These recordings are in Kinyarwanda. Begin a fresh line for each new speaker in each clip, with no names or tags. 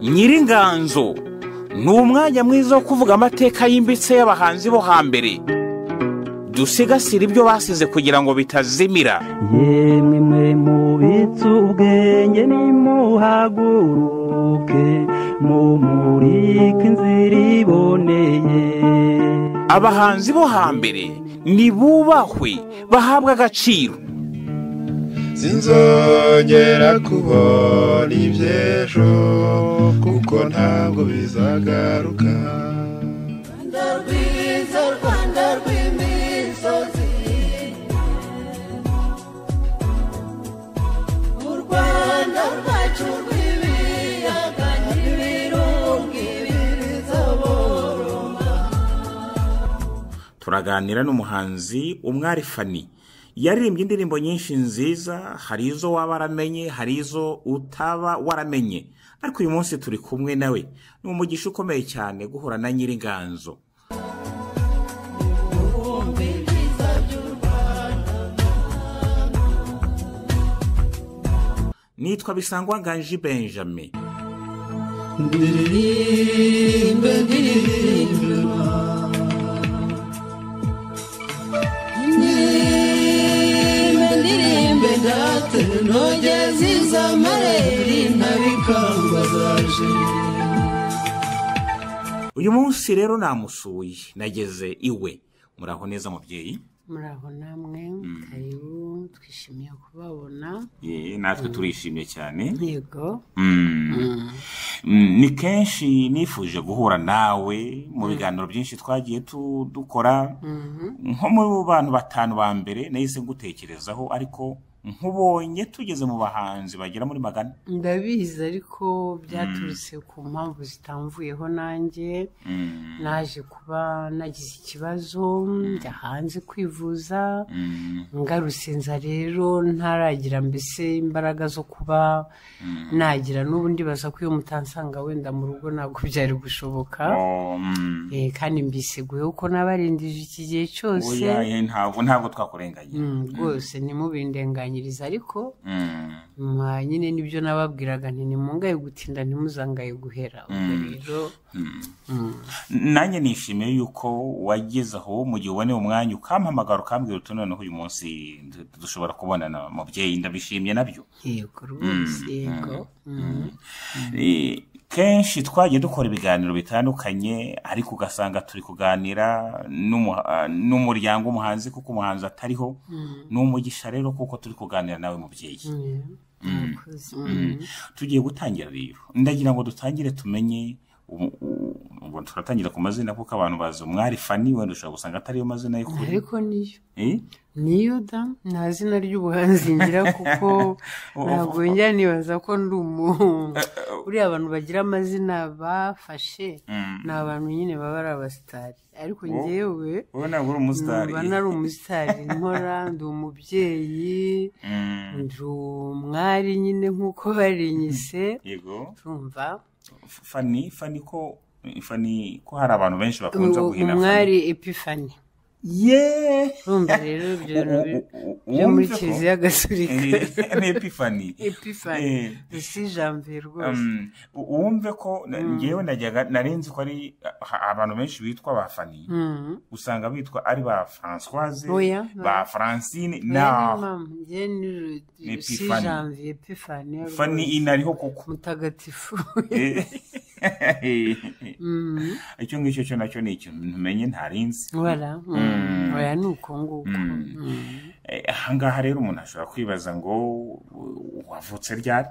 nyiringanzo ni umwanya mwiza wo kuvuga amateka yimbitse y'abahanzi bo hambere dusigasire ibyo basize kugira ngo bitazimira
yemwe mwe mubitse ubwenge nimuhaguruke mumurike inzira iboneye
abahanzi bo hambere nibubahwe bahabwe agaciro
sinzongera kubona iby'ejo kuko ntabwo bizagaruka
rwanda rwiza rwanda rw'imisozi u rwanda rwacu rw'ibiyaga n'ibirunga biriza boroma
turaganira n'umuhanzi umwari fani yaririmbye indirimbo nyinshi nziza hari izo waba waramenye hari izo utaba waramenye ariko uyu munsi turi kumwe nawe ni umugisha ukomeye cyane guhura na nyiringanzo
ubumva ibyiza by'u rwanda
nitwa bisangwa nganji benjamin
ndirimbe ndirimbirwa ndirimbe ndirimbe ndatere ntogeze izamareri ntabikangazaje
uyu munsi rero namusuye nageze iwe muraho neza mubyeyi
muraho namwe karibu twishimiye kubabona
ye natwe turishimye cyane
yego
Mm. Mm, ni kenshi nifuje guhura nawe mu biganiro byinshi twagiye tu- dukora nko mu bantu batanu ba mbere nahise ngutekerezaho ariko nkubonye tugeze mu bahanzi bagera muri magana
ndabizi ariko byaturutse ku mpamvu zitamvuyeho nanjye
Mm,
naje kuba nagize ikibazo njya hanze kwivuza
mm,
ngarutse nza rero ntaragira mbese imbaraga zo kuba nagira n'ubu ndibaza ko iyo mutansanga wenda mu rugo ntabwo byari gushoboka
oh, mm.
Eh, kandi mbiseguye kuko nabarindije iki gihe cyose
Oya, ye, ntabwo ntabwo twakurenganye
Mm, rwose nimubindenganyirize ariko
Mm,
mwa nyine nibyo nababwiraga nti nimungaye gutinda ntimuzangaye guhera ubwo rero mm,
nanjye nishimiye yuko wageze aho mu gihe uboneye umwanya ukampamagara ukambwira uti noneho uyu munsi du- dushobora kubonana mubyeyi ndabishimye nabyo
yego rwose yego mm.
Eh, kenshi twagiye dukora ibiganiro bitandukanye ariko ugasanga turi kuganira n'umuha- ah, n'umuryango w'umuhanzi kuko umuhanzi atariho ni umugisha rero kuko turi kuganira nawe mubyeyi
Mm, murakoze. Mm.
tugiye gutangira rero ndagira ngo dutangire tumenye ubu- u- ubwo turatangira ku mazina kuko abantu bazi umwari fani wenda ushobora gusanga atariyo mazina y'ukuri
ariko niyo
Eh?
niyo da nta zina ry'ubuhanzi ngira kuko ntabwo njya nibaza ko ndi umu uriya abantu bagira amazina bafashe ni abantu nyine baba ari abasitari ariko njyewe
wowe ntabwo uri umusitari
mba nari umusitari nkora ndi umubyeyi
Mm,
ndi umwari nyine nk'uko barinyise
yego
urumva
fani fani ko fani ko hari abantu benshi bakunze guhina fani
umwari epifani
yeee
urumva rero ibyo bintu bi- byo muri kiliziya gatolika
ni epifani
epifani
Eh.
si jambe rwose
Um, u- wumve ko na- ngewe najyaga narinzi ko ari ha- abantu benshi bitwa ba fani
Mm.
usanga bitwa ari ba françoise
Oya,
ba francine
Oya, ni
na
mama, njye ni
Ni
ru- si
Epifani.
janvier epifani rwose.
fani inariho kuko
mutagatifu
Eh.
Mm.
icyo ngicyo cyo nacyo ni ikintu ntumenye ntarinzi
wara mm.
Mm.
oya ni uko nguko
Mm.
Mm.
Eh, ahangaha rero umuntu ashobora kwibaza ngo u- wavutse ryari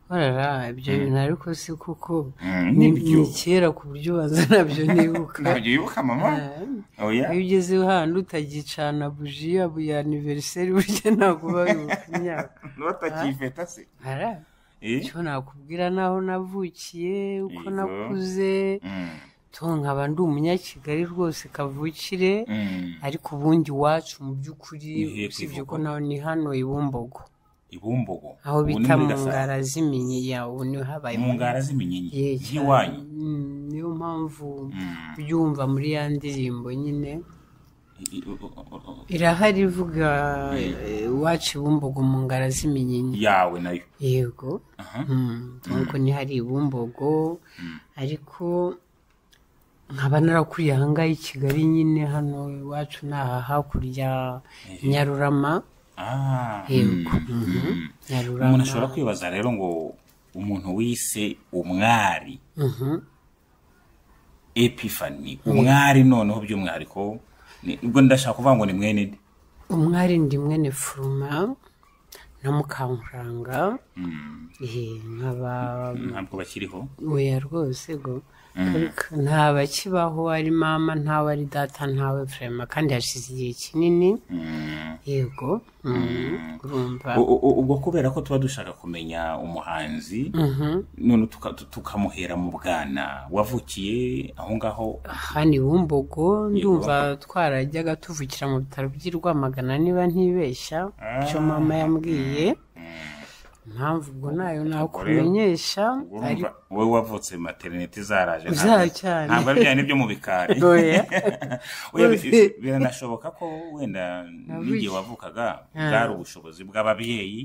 warara ibyo bintu ariko si kuko
Mm,
ni
nibyo.
ni kera ku buryo ubanza nabyo nibuka
ntabyo wibuka mama
Eh,
oya
iyo ugeze hano utagicana buji yabo ya aniveriseri burya ntabwo babibuka imyaka
ntutakifeta se
ara
Eh?
icyo nakubwira n'aho navukiye uko
Yego.
nakuze
Mm,
to nkaba ndi umunyakigali rwose kavukire
mm.
ariko ubundi iwacu mu by'ukuri
Ni hepfo
usibye
Bumbogo.
ko naho ni hano i bumbogo
ibumbogo
aho
Ubu ni
bita
muri
mu
Gasabo.
ngara z'iminyi yawe niho habaye
mu ngara
Ye,
z'iminyenyi
cyane.
y'iwanyu
Mm, niyo mpamvu ubyumva muri ya ndirimbo nyine irahari ivuga eh, iwacu bumbogo mu ngara z'iminyinya
yawe nayo
yego Mm, ariko ntihari ibumbogo ariko nkaba narakuriye aha ngaha i kigali nyine hano iwacu ni aha hakurya nyarurama
Ah, mm,
yego Mhm.
mm. umuntu
nyarurama
ashobora kwibaza rero ngo umuntu wise umwari
Mhm.
epifani umwari noneho by'umwihariko ni- ubwo ndashaka kuvuga ngo ni mwene nde
umwari ndi mwene furuma na mukankuranga Eh, nkaba
ntabwo bakiriho
oya rwose go ariko nta bakibaho ari mama ntawe ari data ntawe furema kandi hashize igihe kinini
Mm.
yego mm, urumva
U- u- u- ubwo kubera ko tuba dushaka kumenya umuhanzi none tuka- tu- tukamuhera mu bwana wavukiye aho ngaho
hano iwumbogo ndumva twarajyaga tuvukira mu bitaro by'i rwamagana niba ntibeshya icyo mama yambwiye impamvu ubwo nayo nakumenyesha
urumva
ariko
wowe wavutse materinete zaraje ntabwo-
Zaho cyane.
ntabwo ari bya nibyo mu bikari
Oya.
Oya, bi-
Rwose.
biranashoboka ko wenda n'igihe
Nabuze.
wavukaga
Ah.
bwari ubushobozi bw'ababyeyi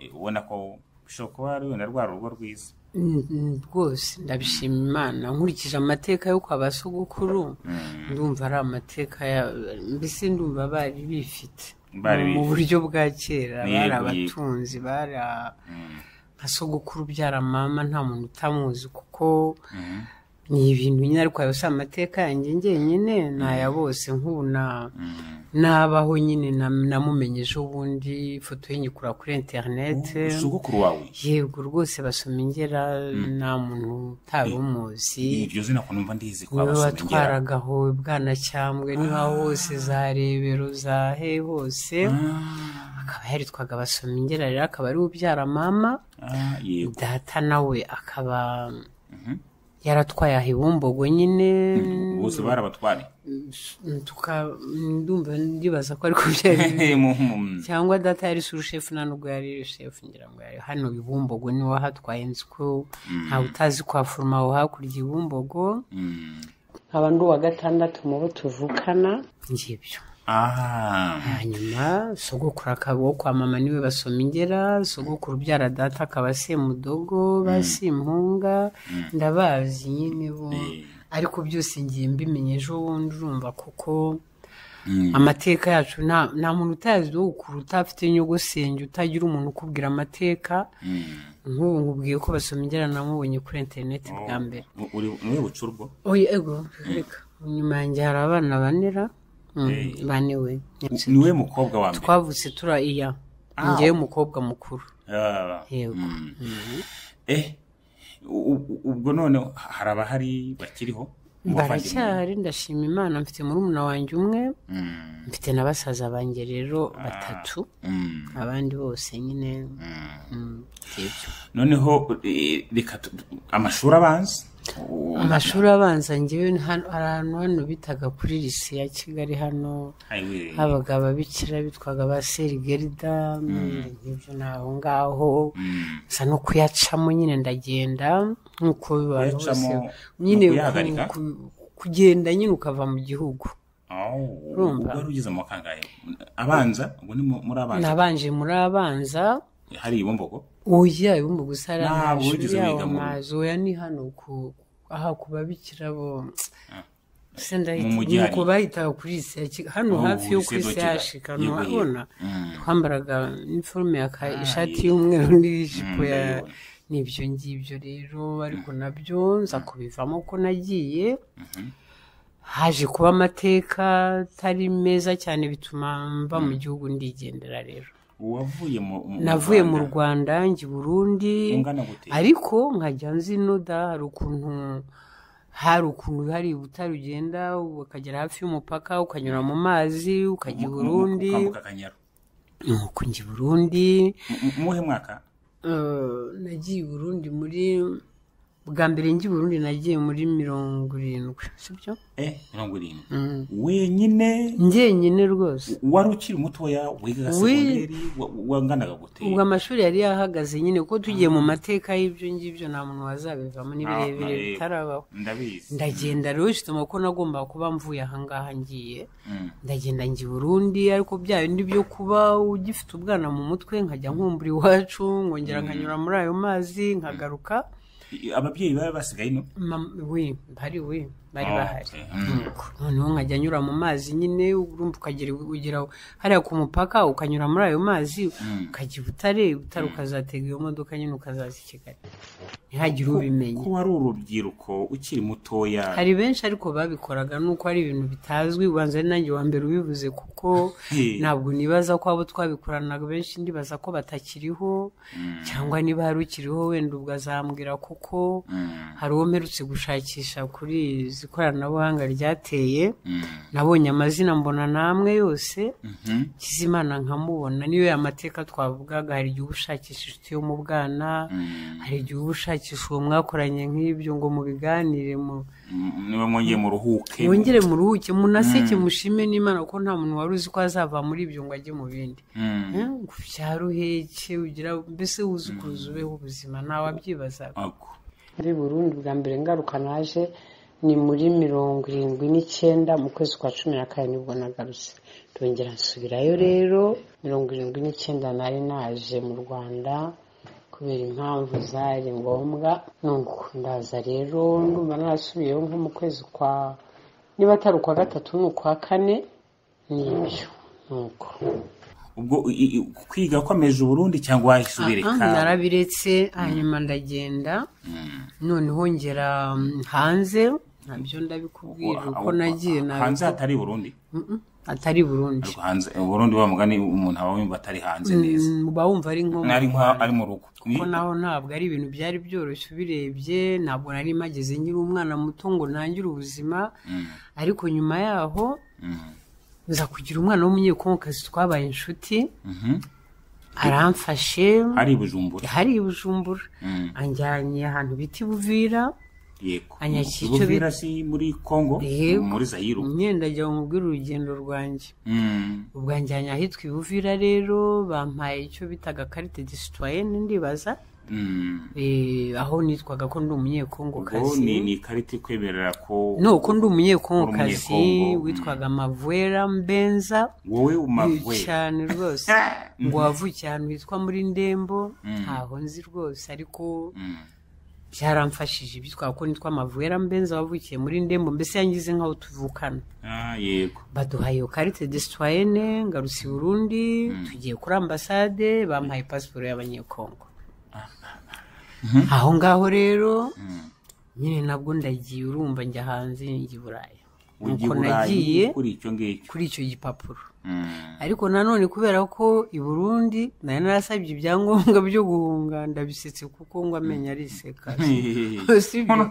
eh, ubona ko bishobora kuba ari wenda rwa rugo rwiza
Mm, mm, rwose ndabishima imana nkurikije amateka yo kwa ba sogokuru ndumva ari amateka ya mbese ndumva bari bifite
Bari
mu
bifite.
buryo bwa kera
Ni
bari
yego, yego.
abatunzi bari a- nka sogokuru ubyara mama nta muntu utamuzi kuko ni ibintu nyine ariko ayo si amateka yanjye njyenyine ni aya bose nk'ubu na nabaho nyine na- namumenye ejo bundi ifoto ye nyikura kuri interinete
sogokuru wawe
yego rwose basoma ingera nta muntu utari umuzi
iryo zina ko numva ndizi kwa
niwe
basomengera
watwaraga aho bwanacyambwe niba hose za rebero za he hose akaba yaritwaga basoma ingera rero akaba ari ubyara mama
Ah, yego
data nawe akaba yaratwaye aha iwumbogo nyine
bose barabatware
tuka- ndumva ndibaza ko ariko byari
Mu- mu-
cyangwa data yari surushefu nta nubwo yari shefu ngira ngo yari hano ibumbogo niwe wahatwaye inzu ko ntawe utazi kwa foroma aho hakurya ibumbogo
mm.
nkaba ndi uwa gatandatu mu bo tuvukana ngibyo
Ah,
hanyuma sogokuru akaba uwo kwa mama niwe basoma ingera sogokuru ubyara data akaba semudogo ba simpunga ndabazi nyine bo
Eh.
ariko byose ngiye mbimenye ejo bundi urumva kuko
Mm.
amateka yacu nta nta muntu utazi wo kuruta afite nyogosenge utagira umuntu ukubwira amateka
mm.
nk'ubu nkubwiye ko basoma ingera namubonye kuri interineti bwa mbere
U- uri- uri bucurwo
oya ego reka inyuma yanjye hari abana banera Mm,
Eh.
bane we
U- niwe mukobwa wa mbere
twavutse tura iya njyewe umukobwa mukuru
Ah,
yego
mm. eh u- u- ubwo none hari abahari bakiriho Mu bavandimwe?
baracyari ndashima imana mfite murumuna wanjye umwe
Mm,
mfite na basaza banjye rero batatu
mm,
abandi bose nyine
mm.
mm, yego.
noneho eh, reka tu- amashuri abanza U-
amashuri abanza ngewe ni hano- hari ahantu hano bitaga kuri lise ya kigali hano
Highway.
habaga ababikira bitwaga ba serigerida nk'ibyo ni aho ngaho
Mm.
nsa no kuyacamo nyine ndagenda nk'uko abantu bose
Kuyacamo ni
nyine
ukuyahagarika?
ku- ku- kugenda nyine ukava mu gihugu
Aw,
Urumva?
ubwo wari ugeze mu kangahe abanza ubwo ni mu- muri abanza
nabanje muri abanza
hari ibumbogo
oya ibumba gusa ari
Ntabwo
amashuri
wigeze
yaho
wiga mu-
amazi oya ni hano ku aha ku babikira bo se
Mu mujyi
ndahita
hari-
ku bahitaga kuri isi ya Kigali hano
Oh,
hafi yo
lycée
kuri
de
isi
Kigali.
yashika
Yego, yego.
ntuhabona
Mm.
twambaraga iniforume ya ka- ishati
yego.
y'umweru n'ijipo
Mm,
ya
ndabibona.
n'ibyo ngibyo rero ariko nabyo nza kubivamo ko nagiye haje kuba amateka atari meza cyane bituma mba mu gihugu ndigendera rero
wavuye mu mu-
navuye mu rwanda njya i burundi
Ungana gute?
ariko nkajya nzinoda hari ukuntu hari ukuntu hari ubutare ugenda ukagera hafi y'umupaka ukanyura mu mazi ukajya i
Mu- mu-
burundi
ukambuka akanyaru
nuko njya i burundi
Mu- mu- muhe mwaka
Eh, nagiye i burundi muri bwa mbere ngi burundi nagiye muri mirongo irindwi sibyo
eh mirongo irindwi wenyine
njyenyine rwose
wari ukiri mutoya wigaga
Wi-
segonderi wa- wanganaga gute
ubwo amashuri yari yahagaze nyine kuko tugiye mu mateka y'ibyo ngibyo nta muntu wazabivamo ni birebire
Ah,
bitarabaho
ndabizi
ndagenda rero shituma ko nagomba kuba mvuye ahangaha ngiye ndagenda njya i burundi ariko bya bindi byo kuba ugifite ubwana mu mutwe nkajya nkumbura iwacu nkongera nkanyura muri ayo mazi nkagaruka
I- ababyeyi bari basigaye ino
Mam- we bari we bari
Oh,
bahari
okay. Mm.
Yego. noneho nkajya nyura mu mazi nyine urumva ukagera ugera hariya ku mupaka ukanyura muri ayo mazi ukajya i butare i butare ukazatega iyo modoka nyine ukazaza i kigali ntihagire ubimenya
ko wari urubyiruko ukiri mutoya
hari benshi ariko babikoraga nuko ari ibintu bitazwi ubanza ari nanjye wa mbere ubivuze kuko
Hey.
ntabwo nibaza ko abo twabikoranaga benshi ndibaza ko batakiriho cyangwa niba hari ukiriho wenda ubwo azambwira kuko
Mm.
hari uwo mperutse gushakisha kuri izi koranabuhanga ryateye
Mm.
nabonye amazina mbona namwe yose
Mhm.
kizimana nkamubona niyo ya mateka twavugaga hari igihe uba ushakisha inshuti yo mu bwana
Mm.
hari igihe uba ushakisha uwo mwakoranye nk'ibyo ngo mubiganire mu
Mm, niba mwongeye muruhuke
mwongere muruhuke munaseke mushime n'imana ko nta muntu wari uzi ko azava muri ibyo ngo ajye mu bindi
Mm.
Eh, ngo ubyare uheke ugira mbese wuze ukuntu ubeho ubuzima ntawabyibazaga
Ako.
muri burundu bwa mbere ngaruka naje ni muri mirongo irindwi n'icyenda mu kwezi kwa cumi na kane nibwo nagarutse ndongera nsubirayo rero mirongo irindwi n'icyenda nari naje mu rwanda kubera impamvu zari ngombwa nuko ndaza rero ndumva narasubiyeho nko mu kwezi kwa niba atari ukwa gatatu ni ukwa kane nibyo nuko
ubwo i- i- kwiga kwameje uburundi cyangwa wahisubireka
Ah, narabiretse hanyuma ndagenda noneho ngera mm, hanze nabyo ndabikubwira uko nagiye
hanze
nabyo
hatari Burundi
Mm-mm, atari burundi
ariko hanze Burundi wa mugani umuntu aba yumva atari hanze neza
Mm, uba wumva ari nko mu
ari nka
Rwanda.
ari mu rugo Ni-
ko naho ntabwo ari ibintu byari byoroshye ubirebye ntabwo nari mageze nkiri umwana muto ngo ntangire ubuzima ariko nyuma yaho
Mm.
nza kugira umwana w'umunyekongokazi twabaye inshuti
Mhm.
aramfashe
hari i Bujumbura
hari i bujumbura
Mm.
anjyanye ahantu bita i buvira
yego
Anyakicyo
Buvira si muri Kongo
Yego.
muri Zayiru
imyenda ajya bamubwira urugendo rwanjye
Mm.
ubwo anjyanye ahitwa i buvira rero bampaye icyo bitaga karite de citoyenne ndibaza
Mm.
Eh, aho nitwaga ko ndi
ubwo
umunyekongokazi
ni ni ikarita ikwemerera ko
ni uko ndi umunyekongokazi
Uri umunyekongo, mm.
witwaga mavuera mbenza
wowe umagwe
cyane rwose ngo wavukiye ahantu hitwa muri ndembo ntaho nzi rwose ariko
Mm.
byaramfashije ibyo ko nitwa mavuera mbenza wavukiye muri ndembo mbese yangize nk'aho tuvukana
Ah, yego
baduha iyo karite desitoyene ngarutse i burundi tugiye kuri ambasade bampaye pasiporo y'abanyekongo aho ngaho rero nyine nabwo ndagiye urumva njya hanze njya i buraya
ugiye
nuko
burayi
nagiye
kuri icyo ngicyo
kuri icyo gipapuro
Mm.
ariko nanone kubera ko i burundi nari narasabye ibyangombwa byo guhunga ndabisetse kuko ngo amenyo ariseka Si byo?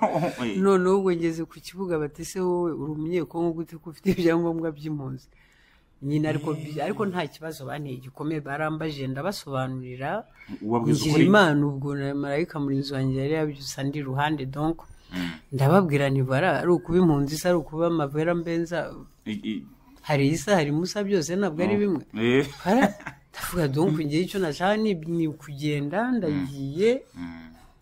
noneho ubwo ngeze ku kibuga batese wowe uri umunyekongo gute ko ufite ibyangombwa by'impunzi nyine ariko bi- ariko nta kibazo banteye gikomeye barambajije ndabasobanurira
ubabwiza
ngira
ukuri
imana ubwo na marayika murinzi wanjye yari yabyusa ndi iruhande donc ndababwira ntibara ari ukuba impunzi isa ari ukuba amavera mbenza
I- i-
hari isa hari musa byose ntabwo ari bimwe
Eh.
Ara, ndavuga donc ngewe icyo nashaka ni ni ukugenda ndagiye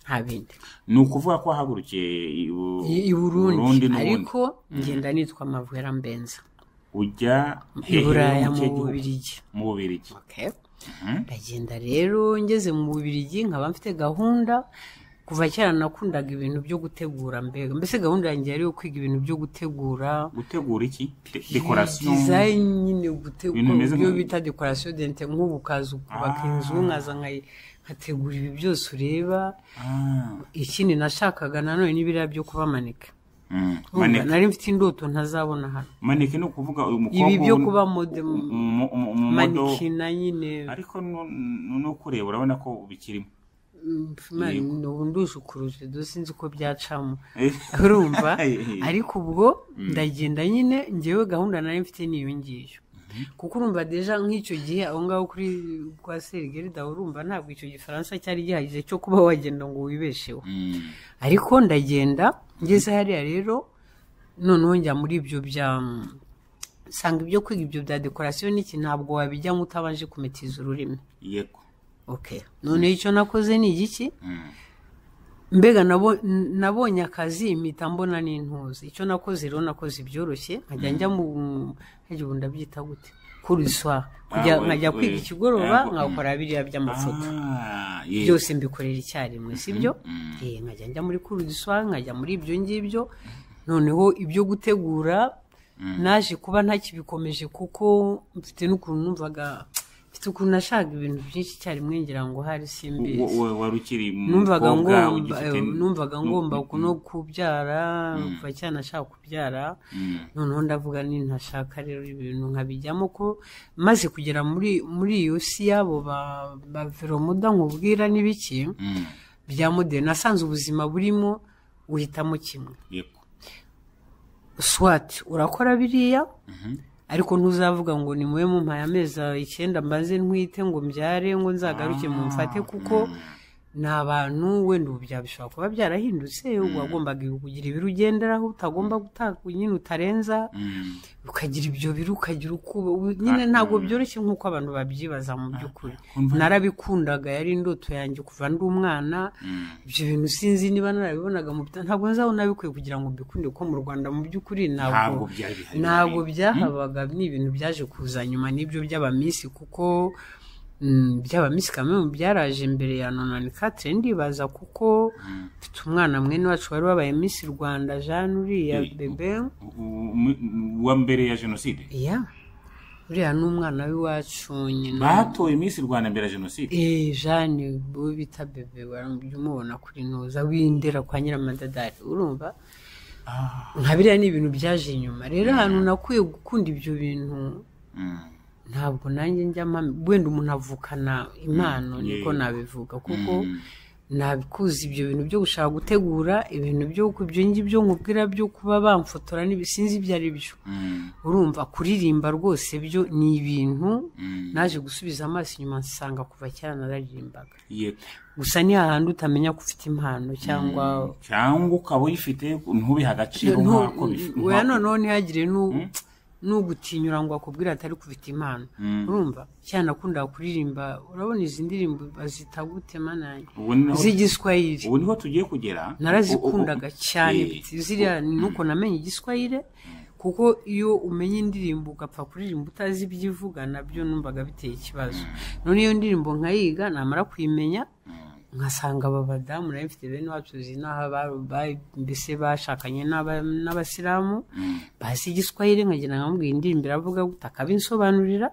nta bindi
ni ukuvuga ko wahagurukiye i Bu-
i i
Burundi
burundi
n'ubundi.
ariko ngenda nitwa mavera mbenza
ujya
i
hehe
buraya
mu
mu
kihe gihugu?
bubirigi
mu bubirigi
Okay. ndagenda rero ngeze mu bubirigi nkaba mfite gahunda kuva kera nakundaga ibintu byo gutegura mbega mbese gahunda yanjye yari yo kwiga ibintu byo gutegura
gutegura iki De- dekorasiyo
design nyine gutegura
Ibintu bimeze
ibyo
nka-
bita dekorasiyo dente nk'ubu ukaza ukubaka
Ah.
inzu nkaza nkayi- nkategura ibi byose ureba
Ah.
ikindi nashakaga nanone n'ibiriya byo kubamanika
Mm.
Urumva,
Maneke-
nari mfite indoto ntazabona hano
maneke ni ukuvuga umukobwa
ibi byo
ubu-
kuba mode
umu- umu- umu- modo
manikina nyine
ariko nu- nu- no kureba urabona ko bikirimo
Imana, ubu ndushukuruje do sinzi ko byacamo
Eh.
urumva
Eh.
ariko ubwo ndagenda nyine ngewe gahunda nari mfite n'iyo ngiyo kuko urumva deja nk'icyo gihe aho ngaho kuri kwa serigerida urumva ntabwo icyo gifaransa cyari gihagije cyo kuba wagenda ngo wibesheho ariko ndagenda ngeze hariya rero noneho njya muri ibyo bya usanga ibyo kwiga ibyo bya dekorasiyo n'iki ntabwo wabijyamo utabanje kumetiza ururimi
yego
okay noneho icyo nakoze ni igiki mbega nabo- nabonye akazi impita mbona n'intuzi icyo nakoze rero nakoze ibyoroshye nkajya njya mu nkajya ubu ndabyita gute kuriswa kujya
Ah,
nkajya
we-
kwiga
we-
ikigoroba
ah,
nkakora biriya by'amafoto
Ah, yego.
byose mbikorera icyarimwe si byo Eh, nkajya njya muri kuriswa nkajya muri ibyo ngibyo noneho ibyo gutegura naje kuba ntakibikomeje kuko mfite n'ukuntu numvaga mfite ukuntu nashaka ibintu byinshi icyarimwe ngira ngo hari simbizi
Wo- wo- wari ukiri
numvaga
umukobwa
ngomba
ugifite
eh, numvaga
nu-
ngomba kuno kubyara kuva cyane ashaka kubyara noneho ndavuga ni ntashaka rero ibintu nkabijyamo ko maze kugera muri muri iyo si y'abo ba- ba veromuda nkubwira n'ibiki
Mm,
bya moderi nasanze ubuzima burimo uhitamo kimwe
yego.
swati urakora biriya ariko ntuzavuga ngo ni mube mu mpaye amezi icyenda mbanze ntwite ngo mbyare ngo nzagaruke mu mfate kuko ni abantu wenda ubu bya bishobora kuba byarahindutse wagombaga kugira ibiro ugenderaho utagomba gutaka nyine utarenza
Mm,
ukagira ibyo biro ukagira uko uba- nyine ntabwo byoroshye nk'uko abantu babyibaza mu by'ukuri narabikundaga yari indoto yanjye kuva ndi umwana ibyo bintu sinzi niba narabibonaga mu bita- ntabwo nzabona nabikwiye kugira ngo mbikunde kuko mu rwanda mu by'ukuri
Ntabwo
ntabwo
byari bihari.
ntabwo byahabaga ni ibintu byaje kuza nyuma n'ibyo by'abamisi kuko mm, by'abamisi kamwe byaraje mbere ya nonani katire ndibaza kuko mfite umwana mwene wacu wari wabaye misi rwanda jeanne uriya
Eh,
bebe
U- u- mu- Wa mbere ya jenoside.
ya uriya ni umwana w'iwacu nyina
Batoye Miss Rwanda mbere ya jenoside.
Eh, Jeanne uwo bita bebe warambye umubona kuri noza w'indera kwa nyiramadadari urumva nka biriya ni ibintu byaje inyuma rero ahantu nakwiye gukunda ibyo bintu
Mm,
ntabwo nanjye njya mpamya wenda umuntu avukana impano niko
yego.
nabivuga kuko
Mm.
nabikuza ibyo bintu byo gushaka gutegura ibintu byo ibyo ngibyo nkubwira byo kuba bamfotora n'ibisinzi ibyo ari byo
mm,
urumva kuririmba rwose byo ni ibintu
mm,
naje gusubiza amaso inyuma nsanga kuva kera nararirimbaga
yego.
gusa ni hahandi utamenya ko ufite impano cyangwa
cyangwa ukaba uyifite ntubihe agaciro
Ntu-
nk'ako bifi-
weya
nk'ako-
noneho ntihagire n'u- n'ugutinyura ngo akubwire atari ko ufite impano urumva cyane nakundaga kuririmba urabona izi ndirimbo bazita gute mananye
Ubu ni naho-
z'igiswahili
ubu niho tugiye kugera
narazikundaga
U- u- u-
cyane
eh,
biti. ziriya nuko namenye igiswahili kuko iyo umenye indirimbo ugapfa kuririmba utazi ibyo ivuga nabyo numvaga biteye ikibazo none iyo ndirimbo nkayiga namara kuyimenya nkasanga aba badamu nayo mfite bene wacu zinaha mbese bashakanye n'aba- n'abasilamu bazi igiswahili nkagira ngo mbwira indirimbo iravuga gute akabinsobanurira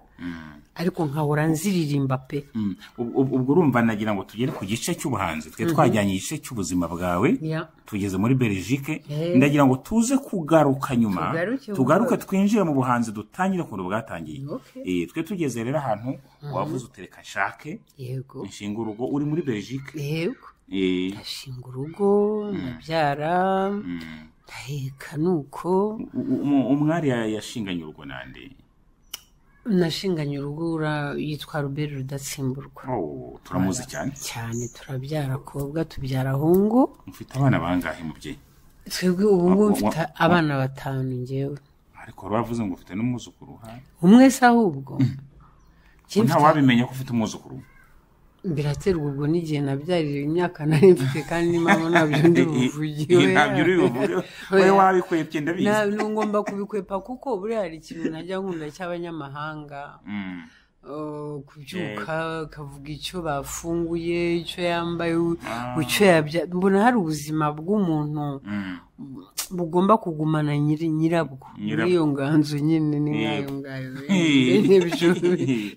ariko nkahora nziririmba pe
mm, ub- ub- ubwo urumva nagira ngo tugere ku gice cy'ubuhanzi twe twajyanye igice cy'ubuzima bwawe
Ya.
tugeze muri belgique
Eh.
ndagira ngo tuze kugaruka nyuma
Tugaruke
tugaruke
buhoro.
twinjire mu buhanzi dutangire ukuntu bwatangiye
Okay.
Eh, twe tugeze rero ahantu wavuze utereka nshake
yego
inshinga urugo uri muri belgique
yego
Eh,
ndashinga urugo ndabyara ndaheka nuko
u- u- umu- umwari ya- yashinganye urugo nande
nashinganye urugo ura- yitwa ruberi rudatsimburwa
Oh, turamuzi cyane
cyane turabyara kobwa tubyara ahungu
mufite abana bangahe mubyeyi
twebwe ubu ngubu
Wa-
mfite
wa-
abana batanu ngewe
ariko wari wavuze ngo ufite n'umwuzukuru ha
umwe se ahubwo Njye
nta
mfite-
wabimenya ko ufite umwuzukuru
biraterwa ubwo n'igihe nabyarira imyaka nari mfite kandi mpamvu ntabyo ndi buvugiwe
ntabyo uri buvuge wowe wabikwepye ndabizi
ngomba kubikwepfa kuko buriya hari ikintu najya nkunda cy'abanyamahanga
Mm,
Uh, kubyuka akavuga icyo bafunguye icyo yambaye u- icyo yabya mbona hari ubuzima bw'umuntu
mm.
bugomba kugumana nyiri nyirabwo
Nyirabwo.
muri iyo nganzo nyine ni
Yego.
nk'ayo ngayo bene byo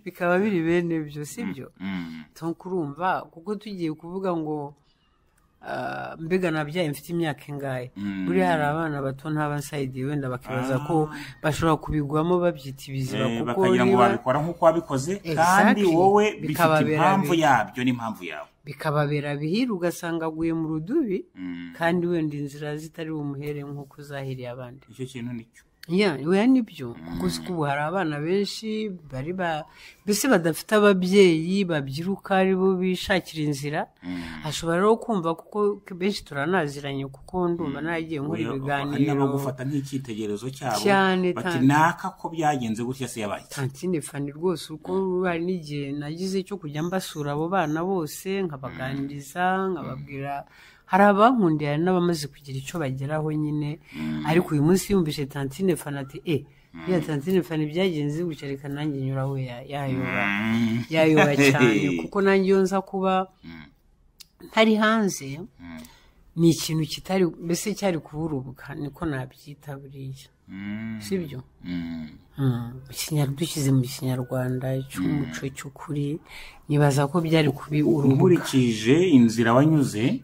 bikaba biri bene byo si byo
Mm,
nko kurumva kuko tugiye kuvuga ngo ah, mbega nabyaye mfite imyaka ingahe
Mm.
buriya hari abana bato ntabasaidiye wenda bakibaza ko bashobora kubigwamo babyita ibiziba
eh,
kuko
bakagira ngo
niba-
babikora nk'uko wabikoze kandi
Exactly.
wowe bifite
Bikababera
impamvu
bibi.
yabyo n'impamvu yawe
bikababera bihira ugasanga aguye mu rudubi
Mm.
kandi wenda inzira zitari bumuhere nk'uko uzahiriye abandi
icyo kintu nicyo
ya weya nibyo kuko si ubu hari abana benshi bari ba mbese badafite ababyeyi babyiruka aribo bishakira inzira hashobora rero kumva kuko benshi turanaziranye kuko ndumva naragiye nkora ibiganiro
bagufata nk'icyitegererezo cyabo
Cyane,
bati
cyane.
naka ko byagenze gutya se yabaye iki?"
tantine fani rwose uko hari n'igihe nagize cyo kujya mbasura abo bana bose nkabaganiriza nkababwira hari abankundiye hari n'abamaze kugira icyo bageraho nyine ariko uyu munsi yumvise tantine fani ati e ya tantine fani byagenze gutya reka nanjye nyura we yayobora yayobora cyane kuko nanjye iyo nza kuba ntari hanze ni ikintu kitari mbese cyari kuburubwa niko nabyita buriya
Mm,
sibyo
mm,
Ikinyarwanda dushyize mu kinyarwanda cy'umuco cy'ukuri nibaza ko byari kubi urubuga
nkurikije inzira wanyuze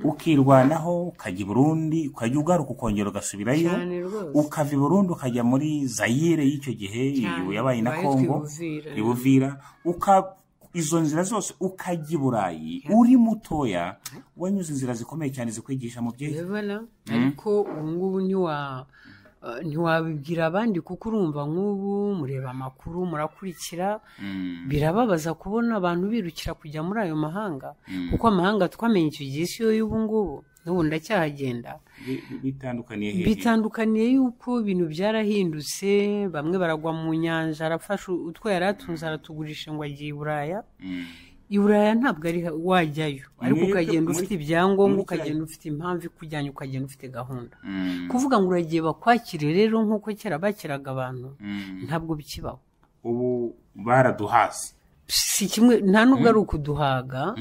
ukirwanaho ukajya i burundi ukajya ugaruka ukongera ugasubirayo
Cyane rwose.
ukava i burundi ukajya muri zayire y'icyo gihe iyo yabaye na
Ibaye
kongo
twibuvira.
ibuvira uka izo nzira zose ukajya i burayi uri mutoya wanyuze inzira zikomeye cyane zikwigisha mu byerekeye
urabona ariko ubu ngubu ntiwa eh, ntiwabibwira abandi kuko urumva nk'ubu mureba amakuru murakurikira birababaza kubona abantu birukira kujya muri ayo mahanga kuko amahanga twamenye icyo gihe si yo y'ubu ngubu n'ubu ndacyahagenda
Bi- bi- bitandukaniye hehe
bitandukaniye yuko ibintu byarahindutse bamwe baragwa mu nyanja arafasha utwo yari atunze aratugurisha ngo ajye i buraya
Mm.
i buraya ntabwo ari ha- wajyayo ariko
Mwebwe
ukagenda
muri-
ufite
muri
ibyangombwa
kiriya-
ukagenda ufite impamvu ikujyanye ukagenda ufite gahunda
Mm,
kuvuga ngo uragiye bakwakire rero nk'uko kera bakiraga abantu
mm.
ntabwo bikibaho
ubu baraduhaze
si kimwe nta nubwo ari ukuduhaga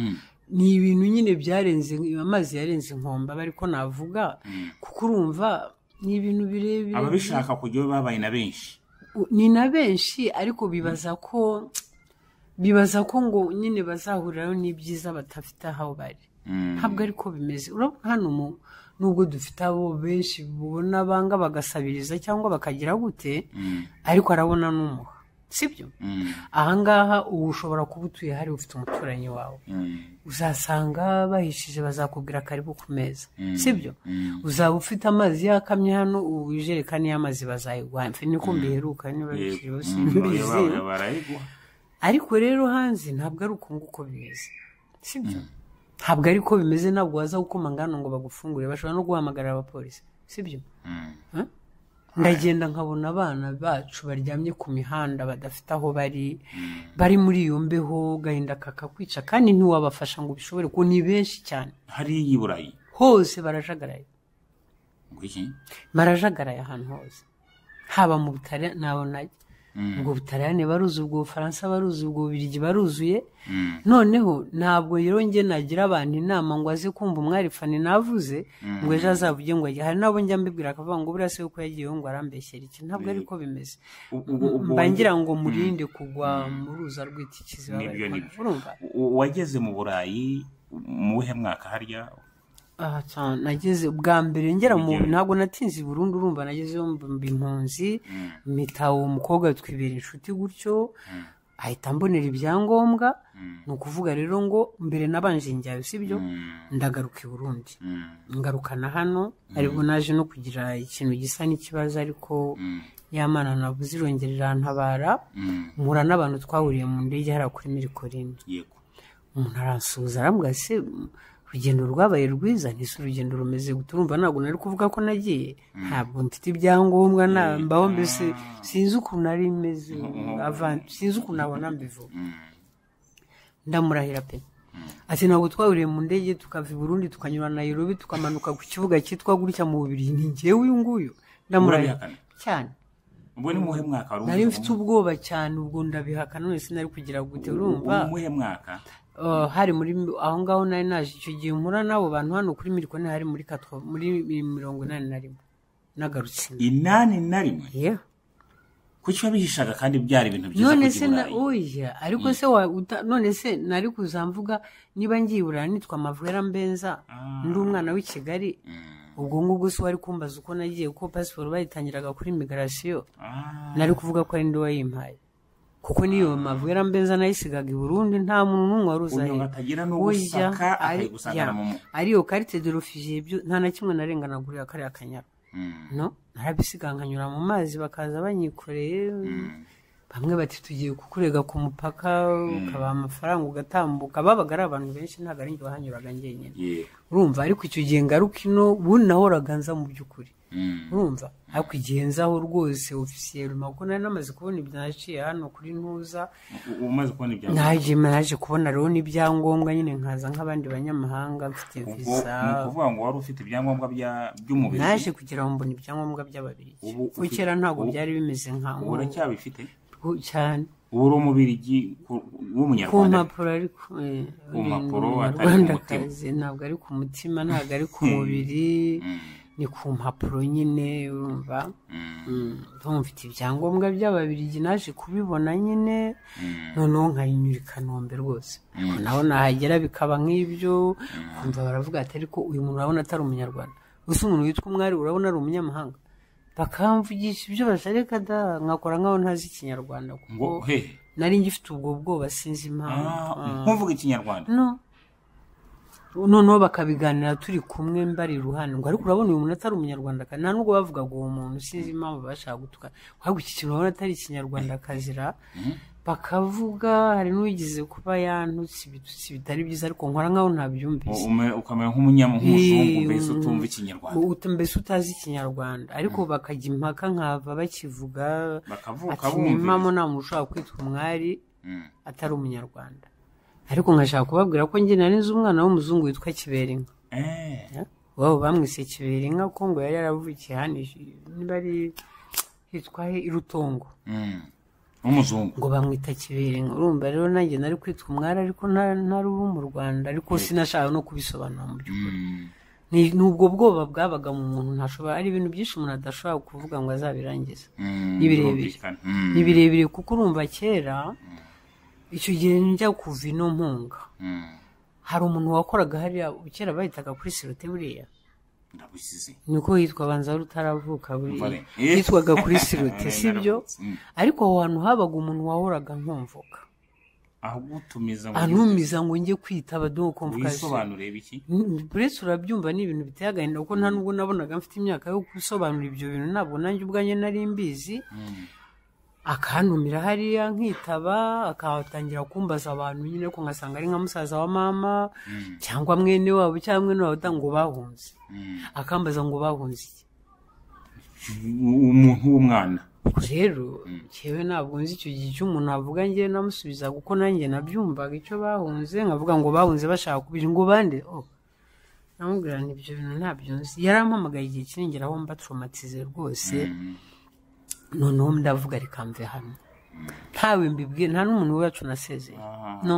ni ibintu nyine byarenze amazi yarenze inkomba ariko navuga kuko urumva ni ibintu birebire
ababishaka kujyayo babaye na benshi
U- ni na benshi ariko bibaza ko bibaza ko ngo nyine bazahurirayo n'ibyiza batafite aho bari ntabwo ariko bimeze urabona hano mu- nubwo dufite abo benshi bubona banga bagasabiriza cyangwa bakagira gute ariko arabona n'umuha sibyo ahangaha ubu ushobora kuba utuye hari ufite umuturanyi wawe uzasanga bahishije bazakubwira karibu ku meza sibyo uzaba ufite amazi yakamye hano ubu ijerekani y'amazi bazayiguha mfe niko mbiheruka niba bikiriho simbizi
barayiguha
ariko rero hanze ntabwo ari uko nguko bimeze sibyo ntabwo ari ko bimeze ntabwo waza gukoma ngano ngo bagufungure bashobora no guhamagara abapolisi sibyo Huh? ndagenda nkabona abana bacu baryamye ku mihanda badafite aho bari bari muri iyo mbeho gahinda kakakwica kandi ntiwabafasha ngo ubishobore kuko ni benshi cyane
hariya i burayi
hose barajagaraye
ngo iki
barajagaraye ahantu hose haba mu butaliyani nabo najya ubwo butaliyani baruzi ubwo bufaransa baruzi ubwo bubirigi baruzuye noneho ntabwo rero njye nagira abantu inama ngo aze kumva umwari fani navuze ngo ejo azavuge ngo ajye hari n'abo njya mbibwira akavuga ngo buriya se uko yagiyeho ngo arambeshyera iki ntabwo ari ko bimeze
ubwo- ubwo-
mba ngira ngo murinde kugwa mu ruza rw'ikikizi baba
Nibyo,
bari
nibyo.
gukora. urumva
U- wageze mu burayi mu buhe mwaka harya
aha cyane nageze bwa mbere ngera mu
Ujyayo.
ntabwo natinze i burundu urumva nageze mu bihumbi impunzi mpita uwo mukobwa twibera inshuti gutyo ahita mbonera ibyangombwa ni ukuvuga rero ngo mbere nabanje njyayo sibyo ndagaruka i burundi ngarukana hano aribwo naje no kugira ikintu gisa n'ikibazo ariko yamana nabuze irongerera ntabara mpura n'abantu twahuriye mu ndege hariya kuri mirikorine
yego
umuntu aransuhuza arambwira se urugendo rwabaye rwiza ntise urugendo rumeze gute urumva ntabwo nari kuvuga ko nagiye ntabwo mfite ibyangombwa na mbaho mbese sinzi ukuntu ari meze avant- sinzi ukuntu abona mbivuga ndamurahira pe ati ntabwo twahuriye mu ndege tukava i burundi tukanyura nayirobi tukamanuka ku kibuga cyitwa gutya mu bubiri ni njyewe uyu nguyu ndamurahira
Urabihakana?
cyane
ubwo ni muhe mwaka wari
nari
ugezemo?
mfite ubwoba cyane ubwo ndabihaka none sinari kugira gute urumva
Ubu muhe mwaka
Uh, hari muri aho ngaho nari naje icyo gihe mpura n'abo bantu hano kuri mirikoni hari muri katwa muri mirongo inani na rimwe nagarutse
inani na rimwe
yeah.
kuki wabihishaga kandi byari ibintu byiza
none
kujya
se
i
na
burayi
oya ariko se wa uta, none se nari kuzamvuga niba ngiye buraya nitwa mavwera mbenza ndi umwana w'i kigali ubwo ngubwo se wari kumbaza uko nagiye kuko pasiporo bayitangiraga kuri imigarasiyo
Ah,
nari kuvuga ko ari ndi wayimpaye kuko niyo mavwera mbenza nayisigaga i burundi nta muntu n'umwe wari uzi aho
unyonga
iri.
atagira
Oya,
n'ugusaka
ari-
akayigusangana
ya,
mu mu
ariyo karite de refugiye byo nta na kimwe narenganaga uriya kariya kanyara no narabisiga nkanyura mu mazi bakaza banyikoreye bamwe bati tugiye kukurega ku mupaka ukabaha amafaranga ugatambuka babaga ari abantu benshi ntabwo ari njye wahanyuraga njyenyine
yego
urumva ariko icyo gihe ngaruka ino ubundi nahoraga nza mu by'ukuri
Mm.
urumva ariko igihe nzaho rwose ofisiyeri mako nari namaze kubona ibyo naciye hano kuri ntuza
U- umaze kubona ibyangombwa
naje naje kubona rero n'ibyangombwa nyine nkaza nk'abandi banyamahanga mfite
ubwo
visa
ni ukuvuga ngo wari ufite ibyangombwa bya- by'umubiri
naje kugira ngo mbone ibyangombwa by'ababiri
Ubu
kuko
ufi-
kera ntabwo
ubu-
byari bimeze nka
ubu uracyabifite
ubu cyane
uba uri umubirigi ku-
ku
w'umunyarwanda
mpapuro ariko eh,
Ku mpapuro
ni
atari ku
umunyarwandakazi ntabwo ari ku mutima ntabwo ari ku mubiri
Mm,
ni ku mpapuro nyine urumva
mm,
Mm, ndumva mfite ibyangombwa by'ababirigi naje kubibona nyine
mm.
noneho nkayinyura i kanombe rwose naho nahagera bikaba nk'ibyo kumva baravuga ati ariko uyu muntu urabona atari umunyarwanda gusa umuntu witwa umwari urabona ari umunyamahanga bakamvugisha ibyo bashareka da nkakora nk'aho ntazi ikinyarwanda kuko
ngo he
nari ngifite ubwo bwoba sinzi impamvu
ah,
Ah.
ntuvuge ikinyarwanda
no noneho bakabiganira turi kumwe mbari iruhande ngo ariko urabona uyu muntu atari umunyarwandakazi nta nubwo bavugaga uwo muntu sinzi impamvu bashaka gutuka ahubwo iki kintu urabona atari ikinyarwandakazira bakavuga hari n'uwigeze kuba yantutse ibitutsi bitari byiza ariko nkora nk'aho ntabyumvise
U- ume- ukamera nk'umunyamuzungu
Eh,
mbese
mm.
utumva ikinyarwanda
Uta- mbese utazi ikinyarwanda ariko bakajya impaka nkava bakivuga
bakavuka
ati nimamo
bumva
nta muntu ushobora kwitwa umwari
Mm.
atari umunyarwanda ariko nkashaka kubabwira ko njye nari nzi umwana w'umuzungu witwa kiberinka
Eh,
wabo bamwise kiberinka ko ngo yari yaravukiye hano i- niba ari hitwa he i rutongo
mm. w'umuzungu
ngo bamwita kiberinka urumva rero nanjye nari kwitwa umwari ariko nta- ntari uwo mu rwanda ariko sinashaka no kubisobanura mu by'ukuri
Mm.
Ni- ni ubwo bwoba bwabaga mu muntu ntashobora ari ibintu byinshi umuntu adashobora kuvuga ngo azabirangize
Mm,
Ni birebire.
birumvikana. Mm.
ni birebire kuko urumva kera icyo gihe njya kuva ino mpunga
Mm.
hari umuntu wakoraga hariya kera bahitaga kuri sirote buriya
ndabusize
niko hitwa banza rutaravuka buriya
Vale. Eh.
hitwaga kuri sirote sibyo
Naravutse. Mm.
ariko aho hantu habaga umuntu wahoraga nkumvuka
agutumiza ngo
anumiza ngo njye kwitaba doho kumvukazi
wisobanure biki
buretse urabyumva ni ibintu biteye agahinda kuko nta nubwo nabonaga mfite imyaka yo gusobanura ibyo bintu ntabwo nanjye ubwanjye nari mbizi akantumira hariya nkitaba akatangira kumbaza abantu nyine ko ngasanga ari nka musaza wa mama cyangwa mwene wabo cyangwa mwene wabo uta- ngo bahunze
Mm.
akambaza ngo bahunze iki
umuntu w'umwana
ubwo rero njyewe ntabwo nzi icyo gihe icyo umuntu avuga njyewe namusubiza kuko nanjye nabyumvaga icyo bahunze nkavuga ngo bahunze bashaka kubiri ngo bande oh namubwira nti ibyo bintu ntabyo nzi yarampamagaye igihe kinengera aho mba traumatize rwose noneho ndavuga reka mve hano ntawe mbibwiye nta n'umuntu wacu nasezeye no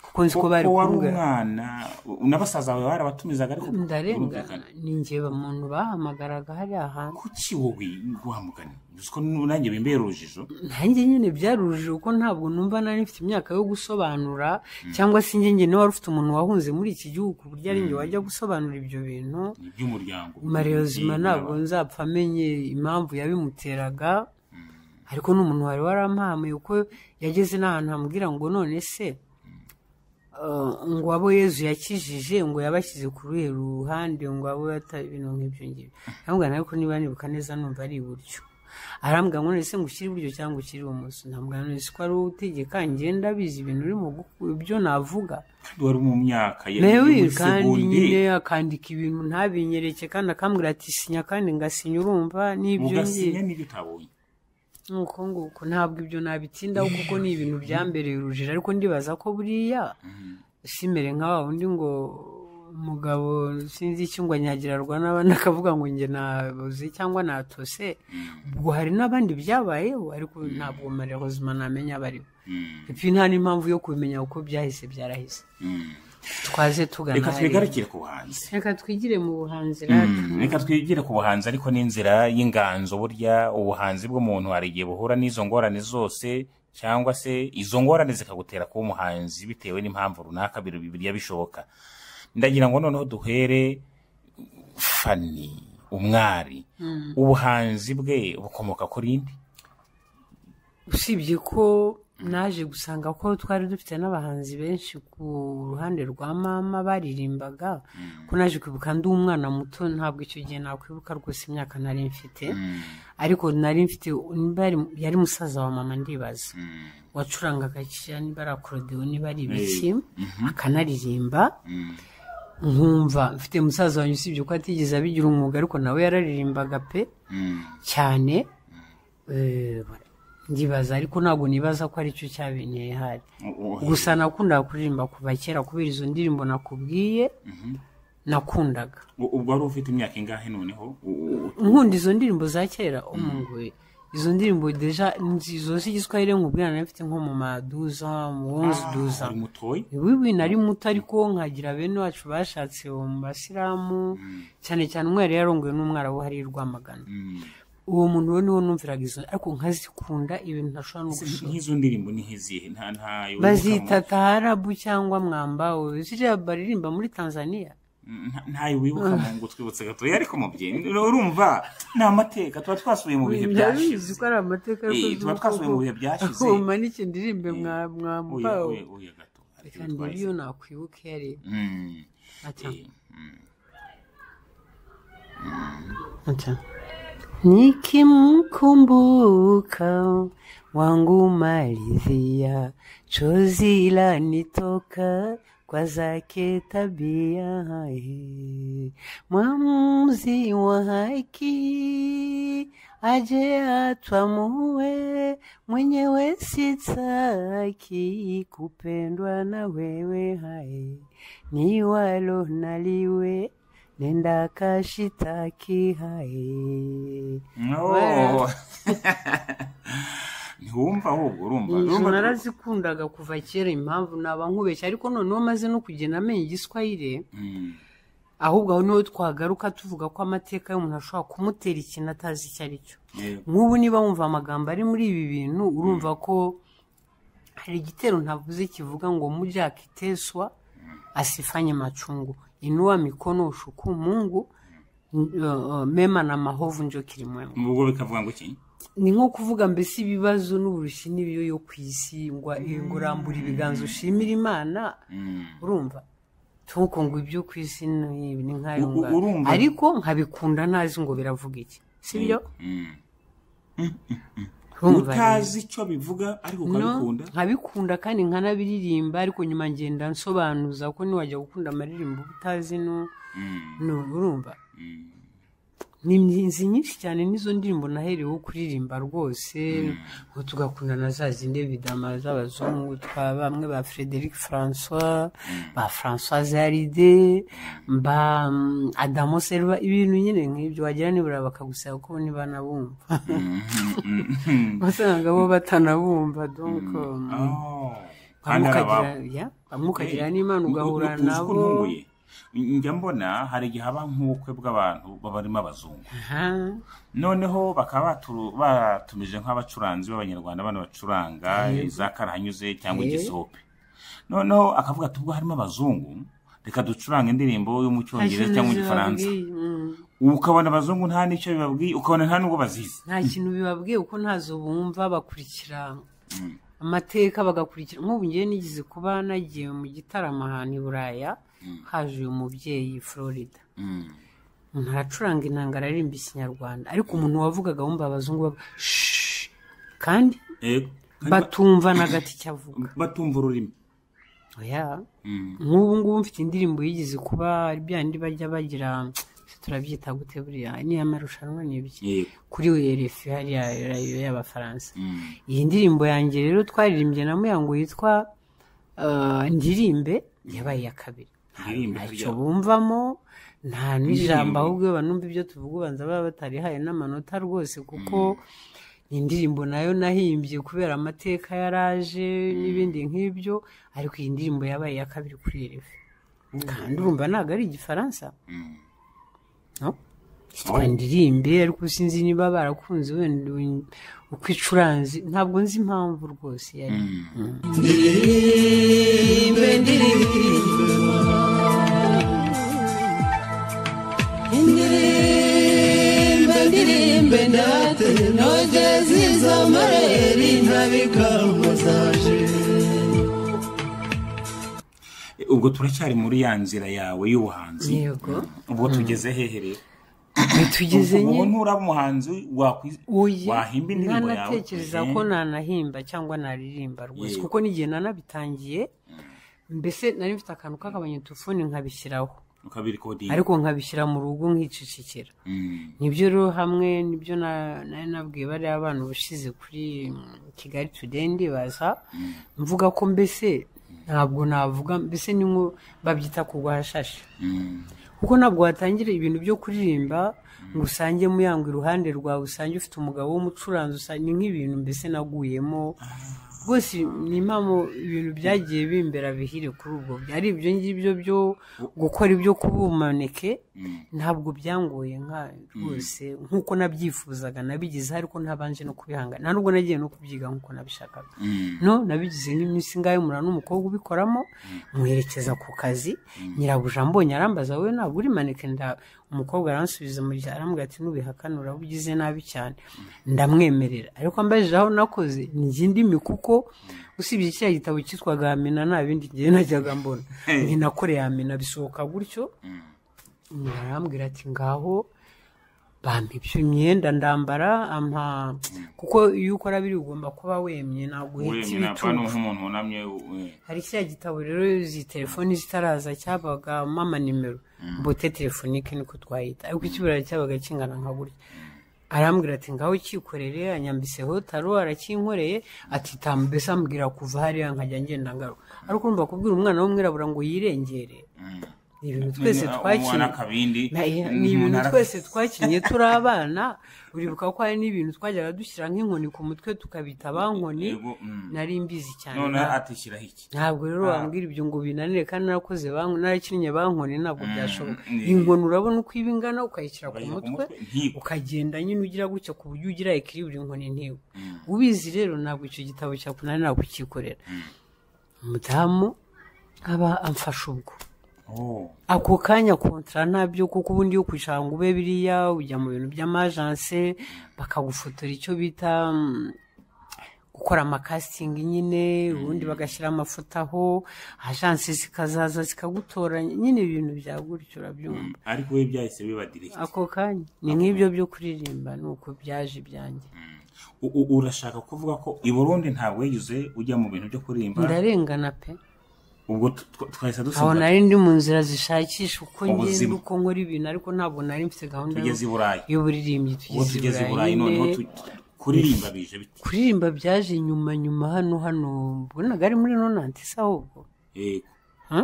kuko nzi ko bari
ko wari
kumbwira
umwana u- n'abasaza bawe barabatumizaga ariko
ndarengana
birumvikana.
ni njye muntu bahamagaraga hariya hantu
kuki wowe wamugana uzi ko nanjye bimbera urujijo
nanjye nyine byarujije kuko ntabwo numva nari mfite imyaka yo gusobanura cyangwa se njye nyine wari ufite umuntu wahunze muri iki gihugu ku buryo ari njye wajya gusobanura ibyo bintu
ni iby'umuryango
mareyozima ntabwo nzapfa amenye impamvu yabimuteraga ariko n'umuntu wari warampahamuye kuko yageze n'ahantu hamubwira ngo none se eh, ngo abo yezu yakijije ngo yabashyize ku ruhe ruhande ngo abo yata- ibintu nk'ibyo ngibyo aramubwira ariko niba nibuka neza numva ari iburyo arambwira ngo none se ngo ushyire iburyo cyangwa ushyire ibumoso ndamubwira none se ko ari wowe utegeka ngenda bizi ibintu urimo guku- ibyo navuga
kandi wari mu myaka ya- yo
mewe
muri
kandi
segonde,
nyine akandika ibintu ntabinyereke kandi akambwira ati sinya kandi ngasinya urumva n'ibyo
ugasinya
ngiye
n'ibyo utabonye
nuko nguko ntabwo ibyo nabitindaho kuko ni ibintu byambereye urujijo ariko ndibaza ko buriya simere nka wa wundi ngo umugabo sinzi icyo ngo anyagirarwa n'abandi akavuga ngo njye nabuze cyangwa natose ubwo hari n'abandi byabayeho ariko ntabwo marehozima namenya abariho
Mm,
epfo nta n'impamvu yo kubimenya kuko byahise byarahise
mm.
twaze tugana
reka
hariya.
twigarukire ku buhanzi
reka twigire mu buhanzi
Mm, reka twigire ku buhanzi ariko n'inzira y'inganzo burya ubuhanzi bw'umuntu hari igihe buhura n'izo ngorane zose cyangwa se izo ngorane zikagutera kuba umuhanzi bitewe n'impamvu runaka biri- birya bishoboka ndagira ngo noneho duhere fani umwari ubuhanzi bwe bukomoka kuri nde
usibye ko naje gusanga ko twari dufite n'abahanzi benshi ku ruhande rwa mama baririmbaga ko naje kwibuka ndi umwana muto ntabwo icyo gihe nakwibuka rwose imyaka nari mfite ariko nari mfite niba ari- yari musaza wa mama ndibaza wacurangaga kiriya niba ari akorodewo niba ari ibiki akanaririmba nkumva mfite musaza wanjye usibye ko atigeze abigira umwuga ariko nawe yararirimbaga pe cyane eh, ndibaza ariko ntabwo nibaza ko aricyo cyabinteye hari gusa nakundaga kuririmba kuva kera kubera izo ndirimbo nakubwiye nakundaga
U- ubwo wari ufite imyaka ingahe noneho U- u-
nkunda izo ndirimbo za kera umugwe izo ndirimbo deja nzi- izo z'igiswahili nkubwira nari mfite nko mu maduza mu wonzi duza
ari mutoyi
wiwi nari muto ariko nkagira bene wacu bashatse uwo mu basilamu cyane cyane umwe yari yarongowe n'umwarabu hariya i rwamagana uwo muntu we niwo numviraga izo ariko nkazikunda ibintu ntashobora no gushaka
nk'izo ndirimbo ni nk'izihe nta ntayo
bazita taharabu cyangwa mwambawe ziriya baririmba muri tanzania
ntayo wibuka mu ngo twibutse gatoya ariko mubyeyi urumva ni amateka tuba twasubiye mu bihe byashize
ko ari amateka yo
Eh,
kuzuza
tuba twasubiye mu
ubwoko.
bihe byashize.
Aho umanike ndirimbe mwa
Oya,
mwambawe
oya, oya gato hari icyo
kandi
twahise.
iyo nakwibuka iyo ari
Mm.
Acha,
Eh,
acha. nikimkumbuka wangu maridhia chozi la nitoka kwa zake tabia hai mwamuzi wa haki aje atwamue mwenyewe sitaki kupendwa na wewe hai ni walo naliwe nenda kashitaki hai
Oh. ntiwumva ahubwo urumva
izo
urumva-
narazikundaga kuva kera impamvu naba nkubeshya ariko noneho maze no kugenda amenya igiswahire
Mm.
ahubwo aho niho twagaruka tuvuga ko amateka y'umuntu ashobora kumutera ikintu atazi icyo ari cyo
Eh,
nk'ubu niba wumva amagambo ari muri ibi bintu urumva ko hari igitero ntavuze kivuga ngo mujya akiteswa asifanye machungu inua mikono ushuku mungu n- uh, uh, mema na mahovu njo kirimwema
ubwo bikavuga ngo iki
ni nko kuvuga mbese ibibazo n'uburushyi n'ibiyo yo ku isi ngo ngo urambura ibiganza ushimira imana urumva tuko ngo ibyo ku isi ni ni nk'ayo
U- u-
ngayo.
urumva?
ariko nkabikunda ntazi ngo biravuga iki sibyo
Mm.
urumva rero.
utazi icyo bivuga ariko ukabikunda
No, nkabikunda kandi nkanabiririmba ariko nyuma ngenda nsobanuza ko niwajya gukunda amaririmbo uba utazi no no, urumva ni inzi nyinshi cyane n'izo ndirimbo naherewe kuririmba rwose ngo tugakunda na za zindi bidama z'abazungu twa bamwe ba frederic francois ba francois zaride ba mm, adamo serva ibintu nyine nk'ibyo wagira nibura bakagusaba ko niba nabumva wasanga bo batanabumva donc um,
Oh. Kandi hari
bamukagira
aba-
ya, bamukagira
Eh,
n'imana ugahura
utuzi ko
nabo
ntunguye. njya mbona hari igihe haba nk'ubukwe bw'abantu babarimo abazungu
Aha.
noneho bakaba baturu- batumije nk'abacuranzi b'abanyarwanda bana bacuranga za karahanyuze cyangwa igisope noneho akavuga ati ubwo harimo abazungu reka ducurange indirimbo yo mu cyongereza cyangwa mu gifaransa
Ntacyo bibabwiye, mm.
ubu ukabona abazungu nta n'icyo bibabwiye ukabona nta n'ubwo bazizi
nta kintu bibabwiye kuko ntazo bumva bakurikira amateka bagakurikira nk'ubu ngewe nigeze kuba nagiye mu gitaramo ahantu i buraya haje uyu mubyeyi florida ntaracuranga inanga aririmba ikinyarwanda ariko umuntu wavugaga wumva abazungu bavuga "Shh." kandi
Eh, kandi ba-
batumva n'agati icyo avuga
batumva ururimi
oya
Mm.
nk'ubu ngubu mfite indirimbo yigeze kuba ari bya ndi bajya bagira turabyita gute buriya ni amarushanwa ni ibiki
Yego.
kuri refi hariya rayo y'abafaransa iyi ndirimbo yanjye rero twaririmbye na muyango yitwa uh, ndirimbe yabaye iya kabiri
Ndirimbe
ntacyo
harya.
bumvamo nta n'ijambo ahubwo iyo banumva ibyo tuvuga ubanza baba batarihaye n'amanota rwose kuko ni indirimbo nayo nahimbye kubera amateka yaraje n'ibindi nk'ibyo ariko iyi ndirimbo yabaye iya kabiri kuri erefe kandi urumva ntabwo ari igifaransa no yitwa ndirimbe ariko sinzi niba barakunze wenda ubu- uko icuranze ntabwo nzi impamvu rwose yari
ndirimbe ndirimbe indirimbe ndirimbe ndate nogeze izo mareri ntabikamba zaje
ubwo turacyari muri ya nzira yawe y'ubuhanzi
Yego.
ubwo tugeze hehe rero
tugeze
ubu
nyine
nturaba umuhanzi wakwiz-
Oya,
wahimba indirimbo yawe
ntanatekereza ko nanahimba cyangwa naririmba rwose
Yego.
kuko n'igihe nanabitangiye mbese nari mfite akantu k'akabanyetufone nkabishyiraho
ukabiri kodinga
ariko nkabishyira mu rugo nkicecekera
Mm.
nibyo rero hamwe nibyo na- nari nabwiye bariya abana ubushize kuri mm, kigali today ndibaza mvuga ko mbese ntabwo navuga mbese ni nko babyita kurwashashe
Mm.
kuko ntabwo watangira ibintu byo kuririmba ngo usange muyangwa iruhande rwawe usange ufite umugabo w'umucuranzi usange ni nk'ibintu mbese naguyemo rwose ni impamvu ibintu byagiye bimbera bihire kuri ubwo ari ibyo ngibyo byo gukora ibyo kubumaneke ntabwo byangoye nka rwose nk'uko nabyifuzaga nabigezeho ariko ntabanje no kubihangana nta nubwo nagiye no kubyiga nk'uko nabishakaga no nabigize nk'iminsi ngaho umura n'umukobwa ubikoramo mwerekeza ku kazi nyirabuja mbonye arambaza wowe ntabwo uri maneke nda umukobwa aransubiza mu gihe arambwira ati ntubihakanura uba ugize nabi cyane ndamwemerera ariko ambajije aho nakoze ni njye ndimi kuko usibye kiriya gitabo cyitwaga amina nta bindi ngewe najyaga mbona ni nakoreye amina bisohoka gutyo nyina arambwira ati ngaho bampa ibyo imyenda ndambara ampa kuko iyo ukora biri ugomba kuba wemye ntabwo uhita
wemye napfa
ibicucu
nk'umuntu wunamye we.
hari kiriya gitabo rero izi telefoni zitaraza cyabagamo amanimero bote telefonike niko twayita ariko ikibura cyabaga kingana nka gutya arambwira ati ngaho cyikorere anyambiseho taro arakinkoreye ati tamu mbese ambwira kuva hariya nkajya ngenda ngaruka ariko urumva kubwira umwana w'umwirabura ngo yirengere ni ibintu twese
Umwana
twakinnye
akabindi
Na- iya,
umuntu
ni ibintu
ara-
twese twakinnye turi abana uribuka ko hari n'ibintu twajyaga dushyira nk'inkoni ku mutwe tukabita bankoni
Yego, mm.
nari mbizi cyane
none
nta-
atishyiraho iki
ntabwo rero
Ah.
wambwira ibyo ngo binanire kandi narakoze bank- narakinnye bankoni ntabwo byashoboka
ni-
inkoni urabona uko iba ingana ukayishyira ku
Ukayishyira ku
mutwe
mutwe, ntiba.
ukagenda nyine ugira gutya ku buryo ugira ikiribwa inkoni ntiwe ubizi rero ntabwo icyo gitabo cyakunanira ntabwo ukikorera umudamu aba amfasha ubwo
Oh.
ako kanya kontara ntabyo kuko ubundi yo kwicara ngo ube biriya ujya mu bintu by'amajanse bakagufotora icyo bita mm, gukora amakasitingi nyine ubundi bagashyira amafoto aho ajanse zikazaza zikagutoranya nyine ibintu bya gutyo urabyumva
ariko we byahise biba direct
ako kanya ni nk'ibyo byo kuririmba ni uko byaje ibyanjye
U- u- urashaka kuvuga ko i burundi ntabwo wigeze ujya mu bintu byo kuririmba
ndarengana pe
ubwo tu- tu- twahise
aho
dusoza
nari ndi mu nzira zishakisha uko ngenda
Ubuzima.
uko nkora ibintu ariko ntabwo nari mfite gahunda yo-
tugeze i burayi
y'uburirimbyi
ubwo tugeze i burayi noneho
nyine.
tu- kuririmba bije bite
kuririmba byaje nyuma nyuma hano hano mbonaga ari muri nonanti se ahubwo
yego
Ha?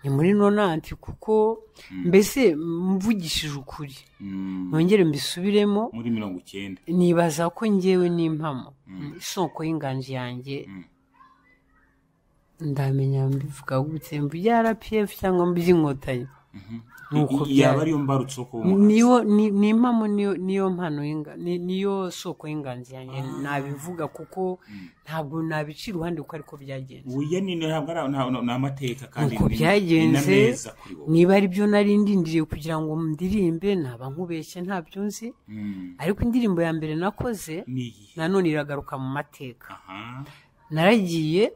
ni muri nonanti kuko mbese mvugishije ukuri
Mm,
nongere mbisubiremo
muri mirongo icyenda
nibaza ko ngewe n'impamo isoko y'inganji yanjye ndamenya mbivuga gute mvuge rpf cyangwa mvuge inkotanyi Nuko
I- i- yaba
byari.
ariyo mbarutso ko
niyo ni- ni impamo niyo niyo mpano y'inga- ni- niyo soko y'inganzi yanjye nabivuga kuko ntabwo nabica iruhande kuko ariko byagenze
uya ni ntabwo ari nta- nta- ni amateka kandi
nuko
ni- ni na
byagenze
meza kuri wowe
niba ari byo nari ndindiriye kugira ngo ndirimbe naba nkubeshye ntabyo nzi
Mm,
ariko indirimbo ya mbere nakoze
ni iyihe
nanone iragaruka mu mateka
aha
naragiye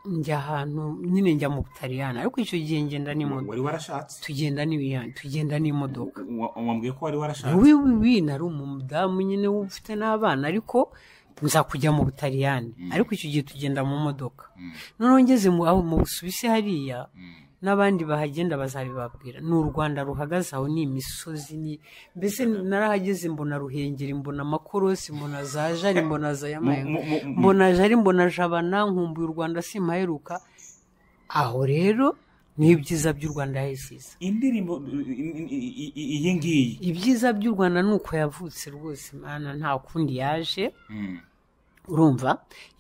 njya ahantu nyine njya mu butaliyani ariko icyo gihe ngenda n'imodoka
wari warashatse
tugenda n'ibi- tugenda n'imodoka
Wa- wambwiye ko wari warashatse
wowe wiwi nari umudamu nyine ufite n'abana ariko nza kujya mu butaliyani ariko icyo gihe tugenda mu modoka noneho ngeze mu aho mu busuwisi hariya n'abandi bahagenda bazabibabwira ni u rwanda ruhagaze aho ni imisozi ni mbese narahageze mbona ruhengeri mbona amakorosi mbona za jari mbona za yamayenga
Mu- mu- mu-
mbona jari mbona jabana nkumbuye u rwanda simpaheruka aho rero ni ibyiza by'u rwanda yahisize
indirimbo i- i- i- i- iyi ngiyi
ibyiza by'u rwanda ni uko yavutse rwose mana nta kundi yaje
Mm.
urumva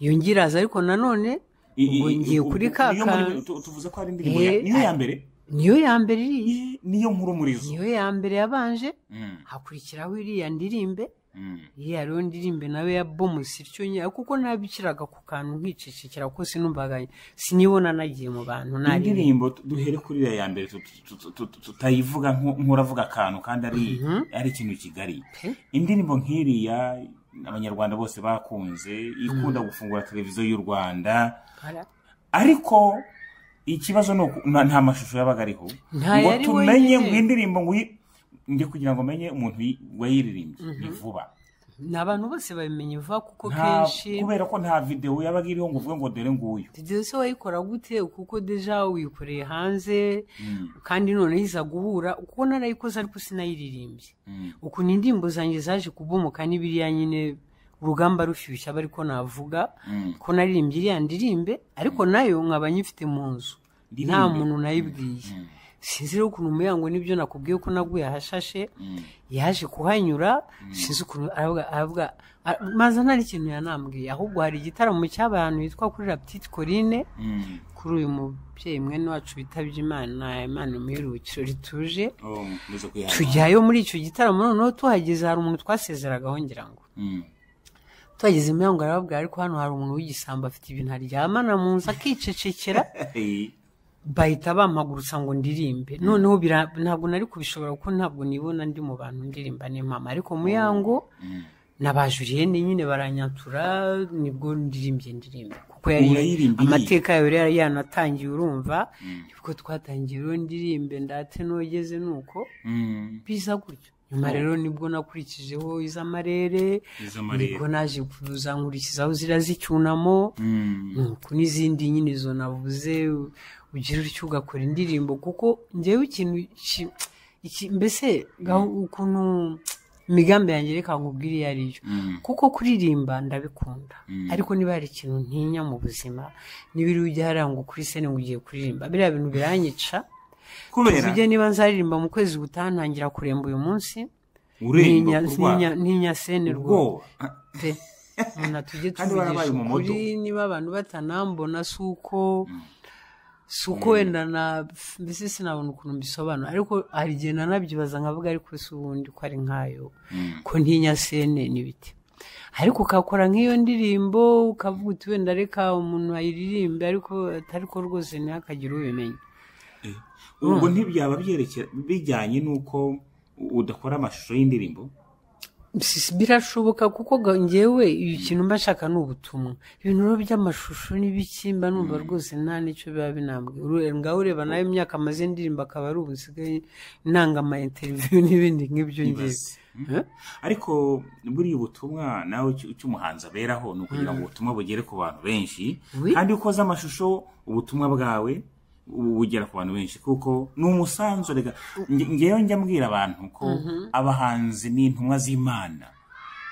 iyo ngiraza ariko nanone
I- i-
ubwo
i-
ngiye
u-
kuri
u-
ka
niyo
ka-
muri- tu- tuvuze ko ari indirimbo ya-
Eh,
niyo ya
ah.
mbere
niyo ya mbere iriya
Eh, niyo nkuru muri zo
niyo ya mbere yabanje
Mm,
hakurikiraho iriya ndirimbe
mm.
iriya rero ndirimbe nawe ya bomusi ityo nyine kuko nabikiraga ku kantu nkicecekera ko sinumvaga sinibona nagiye mu bantu naririmba
indirimbo tu- duhere kuri iriya ya mbere tu- tu- tu- tu- tu- tutayivuga nko- nk'uravuga akantu kandi ari ari ikintu kigari
Pe.
indirimbo nk'iriya abanyarwanda bose bakunze ikunda gufungura televiziyo y'u rwanda ariko ikibazo ni uku nta nta mashusho yabaga ariho ngo
yari
tumenye
wenyine.
ngo indirimbo ngo uyi- ndi kugira ngo menye umuntu uyi- wayiririmba ni vuba
ni abantu bose babimenya vuba kuko
Nta-
kenshi
kubera ko nta videwo yabaga iriho ngo uvuge ngo dore nguyu
deje se wayikora gute kuko deja wikoreye hanze kandi noneho iza guhura kuko narayikoze ariko sinayiririmbye ukuntu indirimbo zanjye zaje kubomoka ni biriya nyine urugamba rushyushye aba ariko navuga ko naririmbye iriya ndirimbe ariko nayo nkaba nyifite mu nzu nta
Ndirimbe.
muntu nayibwiye sinzi rero ukuntu umuyango nibyo nakubwiye ko naguye ahashashe yaje kuhanyura sinzi ukuntu aravuga aravuga ara- maze nta n'ikintu yanambwiye ahubwo hari igitaramo cyabaye ahantu hitwa kuri la petite corine
Mm.
kuri uyu mubyeyi mwene wacu witabye imana imana umuheruhukiro rituje
Oh, muze kwihanganira.
tujyayo muri icyo gitaramo noneho tuhageze hari umuntu twasezeragaho ngira ngo
Mm.
tuhageze imihango arababwira ariko hano hari umuntu w'igisambo afite ibintu aryamana mu nzu akicecekera
Eh,
bahita bampagurutsa ngo ndirimbe noneho bira- ntabwo nari kubishobora kuko ntabwo nibona ndi mu bantu ndirimba n'impama ariko muyango nabajuriye ni nyine baranyatura nibwo ndirimbye ndirimbe kuko yari
Urayirimbye
amateka yawe rero yari yanatangiye urumva nibwo twatangiye rero ndirimbe ndate nogeze nuko
mm.
biza gutyo nyuma rero nibwo nakurikijeho iz'amarere
Iz'amarere.
nibwo naje kuza nkurikizaho ziriya z'icyunamo
Mm.
nuko n'izindi nyine izo navuze u- ugira utyo ugakora indirimbo kuko njyewe ikintu ki- iki- mbese gaho- ukuntu imigambi yanjye reka nkubwire iyo ari yo
Mm.
kuko kuririmba ndabikunda ariko niba hari ikintu ntinya mu buzima n'ibiri ujya hariya ngo kuri sene ngo ugiye kuririmba biriya bintu biranyica
kubera
tujye niba nzaririmba mu kwezi gutaha ntangira kuremba uyu munsi
uremba
Ntinya-
kurwara
ntinya- ntinya sene rwose
ubwoba
pe umuntu tujye
Kandi warabaye
tuvugisha
umumodo.
ukuri niba abantu batanambona si uko si uko wenda na mbese sinabona ukuntu mbisobanura ariko hari igihe nanabyibaza nkavuga ariko si ubundi ko ari nkayo ko ntinya sene n'ibiti ariko ukakora nk'iyo ndirimbo ukavuga uti wenda reka umuntu ayiririmbe ariko atari ko rwose ntihakagire ubimenya
ubwo ntibyaba byerekera bijyanye n'uko udakora amashusho y'indirimbo
Si- birashoboka kuko ga- ngewe iyo kintu mba nshaka ni ubutumwa ibintu rero by'amashusho n'ibiki mba numva rwose nta n'icyo biba binambwiye Uru- ngaho ureba nawe imyaka amaze ndirimba akaba ari ubu nsigaye nanga ama interiviyu n'ibindi nk'ibyo ngewe
Ibaze.
Eh?
ariko buriya ubutumwa nawe icyo icyo umuhanzi aberaho ni ukugira ngo ubutumwa bugere ku bantu benshi
Oui.
kandi iyo ukoze amashusho ubutumwa bwawe bu- bugera ku bantu benshi kuko ni umusanzu rega nge- ngewe njya mbwira abantu ko abahanzi ni intumwa z'imana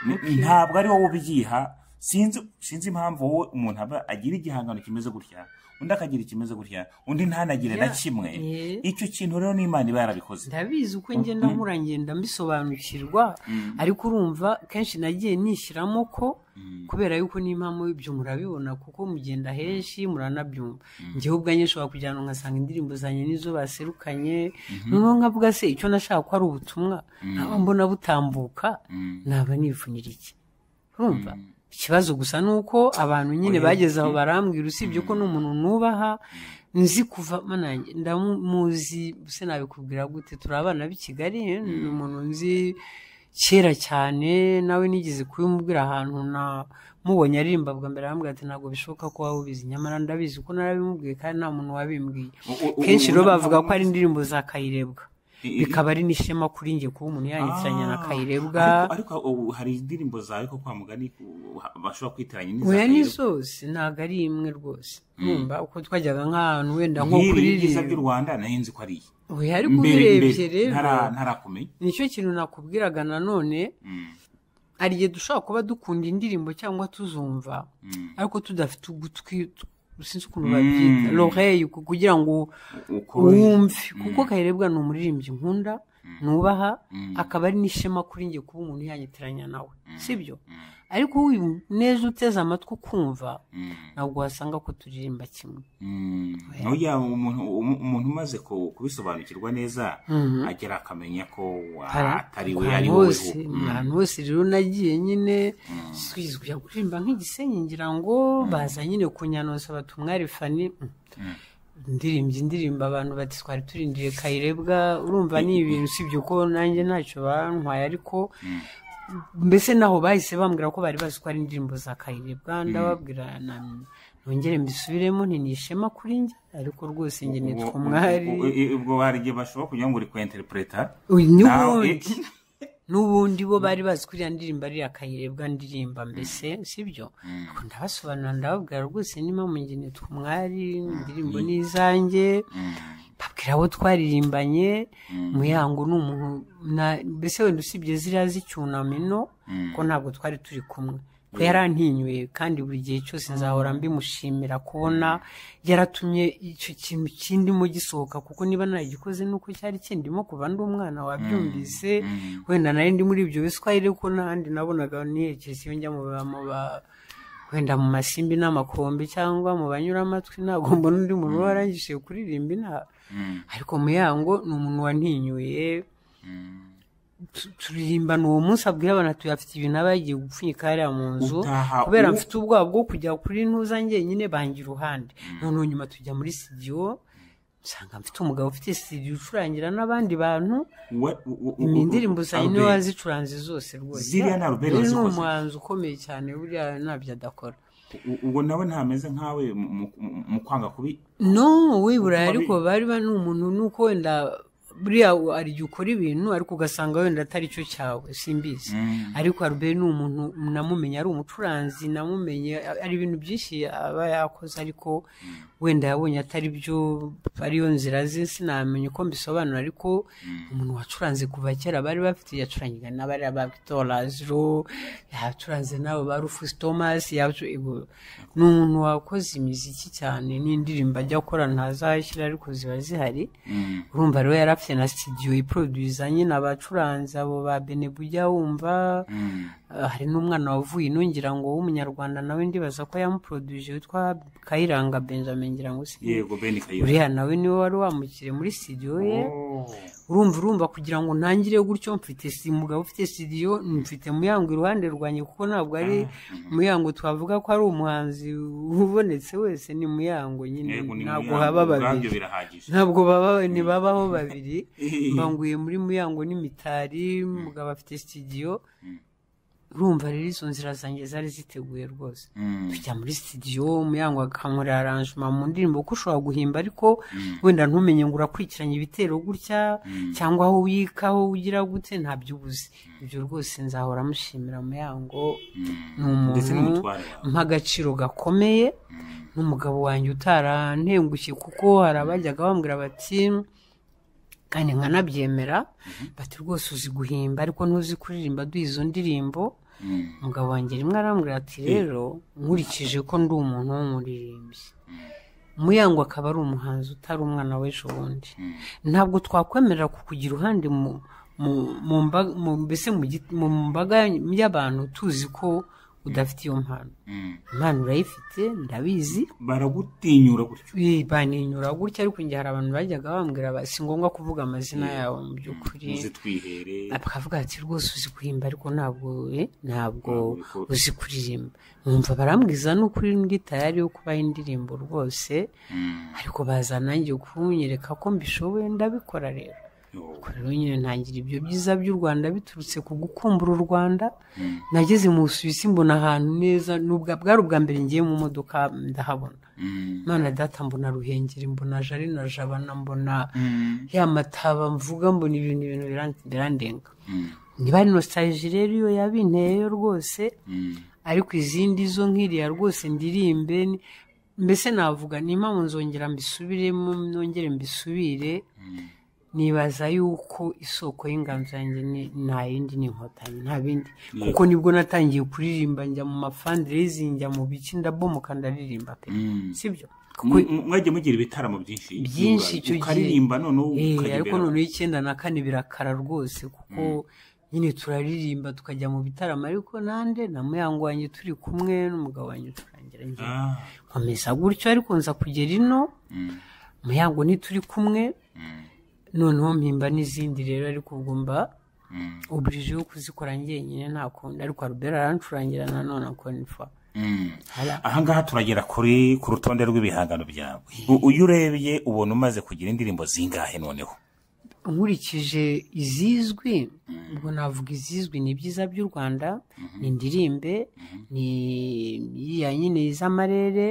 Ni- ntabwo ari wowe ubyiha sinzi sinzi impamvu wowe umuntu aba agira igihangano kimeze gutya undi akagira ikimeze gutya undi ntanagire na
Ya-
kimwe
Yeah.
icyo kintu rero n'imana iba yarabikoze
ndabizi uko ngenda nkura ngenda mbisobanukirwa ariko urumva kenshi nagiye nishyiramo ko kubera yuko n'impamvu ibyo murabibona kuko mugenda henshi muranabyumva njyewe ubwanjye nshobora kujyana nkasanga indirimbo zanjye nizo baserukanye noneho nkavuga se icyo nashaka ko ari ubutumwa nkaba mbona butambuka naba nivunira iki urumva ikibazo gusa ni uko abantu nyine bageze aho barambwira usibye ko n'umuntu nubaha nzi kuva manange ndamuzi se nabikubwira gute turi abana b'i kigali eh, ni umuntu nzi kera cyane nawe nigeze kubimubwira ahantu namubonye aririmba bwa mbere arambwira ati ntabwo bishoboka ko waba ubizi nyamara ndabizi ko narabimubwiye kandi nta muntu wabimbwiye
U- u-
kenshi
u-
rero
u-
bavuga ko ari indirimbo za kayirebwa
I- i-
bikaba ari n'ishema kuri njye kuba umuntu yanyitiranya na
Ah,
kayirebwa
ariko- ariko ubu hari indirimbo zawe ko kwa mugani u- ha- bashobora kwitiranya n'iza
oya ni
Kayirebwa.
zose ntabwo ari imwe rwose numva uko twajyaga nk'ahantu wenda nko
nk'iri y'ibyiza by'u
kuririmba
rwanda nayo nzi ko ari iyi
oya ariko
mbere
ubirebye
mbere
rero
ntara- ntarakumenya
nicyo kintu nakubwiraga nanone hari igihe dushobora kuba dukunda indirimbo cyangwa tuzumva ariko tudafite ugutwi sinzi ukuntu babyita loreyi kugira ngo
uko
wumve kuko kayirebwa ni umuririmbyi nkunda nubaha akaba ari n'ishema kuri njye kuba umuntu yanyitiranya nawe sibyo ariko uyu neza uteze amatwi ukumva ntabwo wasanga ko turirimba kimwe
Mm. Oya, umuntu um- umuntu umaze ku- kubisobanukirwa neza agera akamenya ko wa- atari we ari
ahantu
wowe
hose ahantu hose rero nagiye nyine twizwiye kuririmba nk'igisenyi ngira ngo baza nyine kunyanosa bati umwari fani indirimbo indirimbo abantu bati twari turindiriye kayirebwa urumva ni ibintu usibye ko nanjye ntacyo bantwaye ariko mbese naho bahise bambwira ko bari bazi ko ari indirimbo za kayirebwa ndababwira na- nongere mbisubiremo ntinishema kuri njye ariko rwose njye nitwa umwari
ubwo hari igihe bashobora kugira ngo uri ku interinete
Uyu n'ubundi n'ubundi bo bari bazi ko iriya ndirimbo ari akayirebwa ndirimba mbese sibyo Ariko ndabasobanurira ndababwira rwose niba mu nge nitwa umwari indirimbo ni izanjye babwira abo twaririmbanye muyango ni umuntu na- mbese wenda usibye ziriya z'icyunamino ko ntabwo twari turi kumwe ko yarantinyuye kandi buri gihe cyose nzahora mbimushimira kubona yaratumye icyo kintu kindimo gisohoka kuko niba naragikoze nuko cyari kindimo kuva ndi umwana wabyumvise wenda nari ndi muri ibyo biswahili ko n'ahandi nabonaga niyerekeza iyo njya mu ba- mu ba- wenda mu masimbi n'amakombe cyangwa mu banyuramatwi ntabwo mbona undi muntu uba warangishije kuririmba inaha ariko muyango ni umuntu wantinyuye tu- turirimbana uwo munsi abwira abantu ati afite ibintu aba yagiye gupfunyika hariya mu nzu
Utaha
kubera
u-
mfite ubwoba bwo kujya kuri ntuza njyenyine banga iruhande noneho nyuma tujya muri studio nsanga mfite umugabo ufite studio ucurangira n'abandi bantu ni indirimbo zawe niwe wazicuranze zose rwose
Ziriya na Albert
Rero ni
wazikoze.
umuhanzi ukomeye cyane buriya ntabyo adakora
ubwo nawe ntameze nkawe mu- mu- mu- mu kwanga kubi
no wibura
Kuba
ariko
bi-
bari bari umuntu nuko wenda buriya hari igihe ukora ibintu ariko ugasanga wenda atari cyo cyawe simbizi ariko Albert ni umuntu namumenye ari umucuranzi namumenye ari ibintu byinshi aba yakoze ariko wenda yabonye atari byo ariyo nzira ze sinamenya uko mbisobanura ariko umuntu wacuranze kuva kera bari bafite yacurangiga n'abari ba Victor Lazaro yacuranze n'abo ba Rufus Thomas yacu ibu- ni umuntu wakoze imiziki cyane n'indirimbo ajya akora ntazashyira ariko ziba zihari urumva rero yari afite na studio iproduza nyine abacuranzi abo ba Benebuja wumva Uh, hari n'umwana wavuye ino ngira ngo w'umunyarwanda nawe ndibaza ko yamuproduje witwa Kayiranga Benjamin ngira ngo si
yego beni kayira
uriya nawe niwe wari wamukiriye muri studio ye urumva urumva kugira ngo ntangire gutyo mfite si umugabo ufite studio mfite muyango iruhande rwanjye kuko ntabwo ari muyango twavuga ko ari umuhanzi ubonetse wese ni muyango nyine
Yego, ni
ntabwo
Muyango,
haba
ubwabyo
babiri
birahagije
ntabwo baba ntibabaho babiri mbanguye muri muyango n'imitari mugabo afite studio urumva rero izo nzira zanjye zari ziteguye rwose
Mm.
tujya muri studio muyango akankorera aranjuma mu ndirimbo ko ushobora guhimba ariko wenda ntumenye ngo urakurikiranye ibitero gutya cyangwa aho wiyikaho ugira gute ntabyo ubuze ibyo rwose nzahora mushimira muyango ni
ndetse
umuntu
n'umutware wawe
mpa agaciro gakomeye n'umugabo wanjye utarantengushye kuko hari abajyaga bambwira bati kandi nkanabyemera bati rwose uzi guhimba ariko ntuzi kuririmba duhe izo ndirimbo umugabo wanjye rimwe arambwira ati rero nkurikije ko ndi umuntu w'umuririmbyi muyango akaba ari umuhanzi utari umwana w'ejo bundi ntabwo twakwemerera kukugira uruhande mu mu mu mba- mu- mbese mu git- mu mbaga y'abantu tuzi ko udafite iyo mpano impano urayifite ndabizi
baragutinyura gutyo
Eh, baninyura gutya ariko njye hari abantu bajyaga bambwira ba- si ngombwa kuvuga amazina yabo mu by'ukuri
muzitwihere
bakavuga ati rwose uzi guhimba ariko ntabwo eh, ntabwo
Ntabwo ubikora."
uzi kuririmba nkumva barambwiza n'ukuri ndi tayari yo kubaha indirimbo rwose ariko baza nanjye kunyereka ko mbishoboye ndabikora rero Ubwo rero nyine ntangira ibyo byiza by'u rwanda biturutse ku gukumbura u rwanda nageze mu busuwisi mbona ahantu neza nubwo bwari ubwa mbere ngiye mu modoka ndahabona imana data mbona ruhengeri mbona jari na jabana mbona ya mataba mvuga mbona ibintu ibintu biran- birandenga niba ari nostalgie rero iyo yabinteyeyo rwose ariko izindi zo nk'iriya rwose ndirimbe ni- mbese navuga n'impamvu nzongera mbisubiremo nongere mbisubire nibaza yuko isoko y'inganzo yanjye ni nta yindi ni inkotanyi nta bindi kuko nibwo natangiye kuririmba njya mu mafandirezi njya mu biki ndabomoka ndaririmba pe sibyo kuko
Mu- mu- mwagiye mugira ibitaramo byinshi
byinshi icyo gihe
ukaririmba noneho
Eh,
ukajya
ariko
imbere.
noneho icyenda na kane birakara rwose kuko nyine turaririmba tukajya mu bitaramo ariko nande na muyango wanjye turi kumwe n'umugabo wanjye ucurangira njye
Ah,
nkomeza gutyo ariko nza kugera ino muyango ntituri kumwe noneho mpimba n'izindi rero ariko ubwo mba uburije yo kuzikora njyenyine nta kundi ariko Albert arancurangira nanone akonifa
ahangaha turagera kuri ku rutonde rw'ibihangano byawe U- uyu urebye ubona umaze kugira indirimbo zingahe noneho
nkurikije izizwi ubwo navuga izizwi ni ibyiza by'u rwanda ni indirimbe ni iriya nyine iz'amarere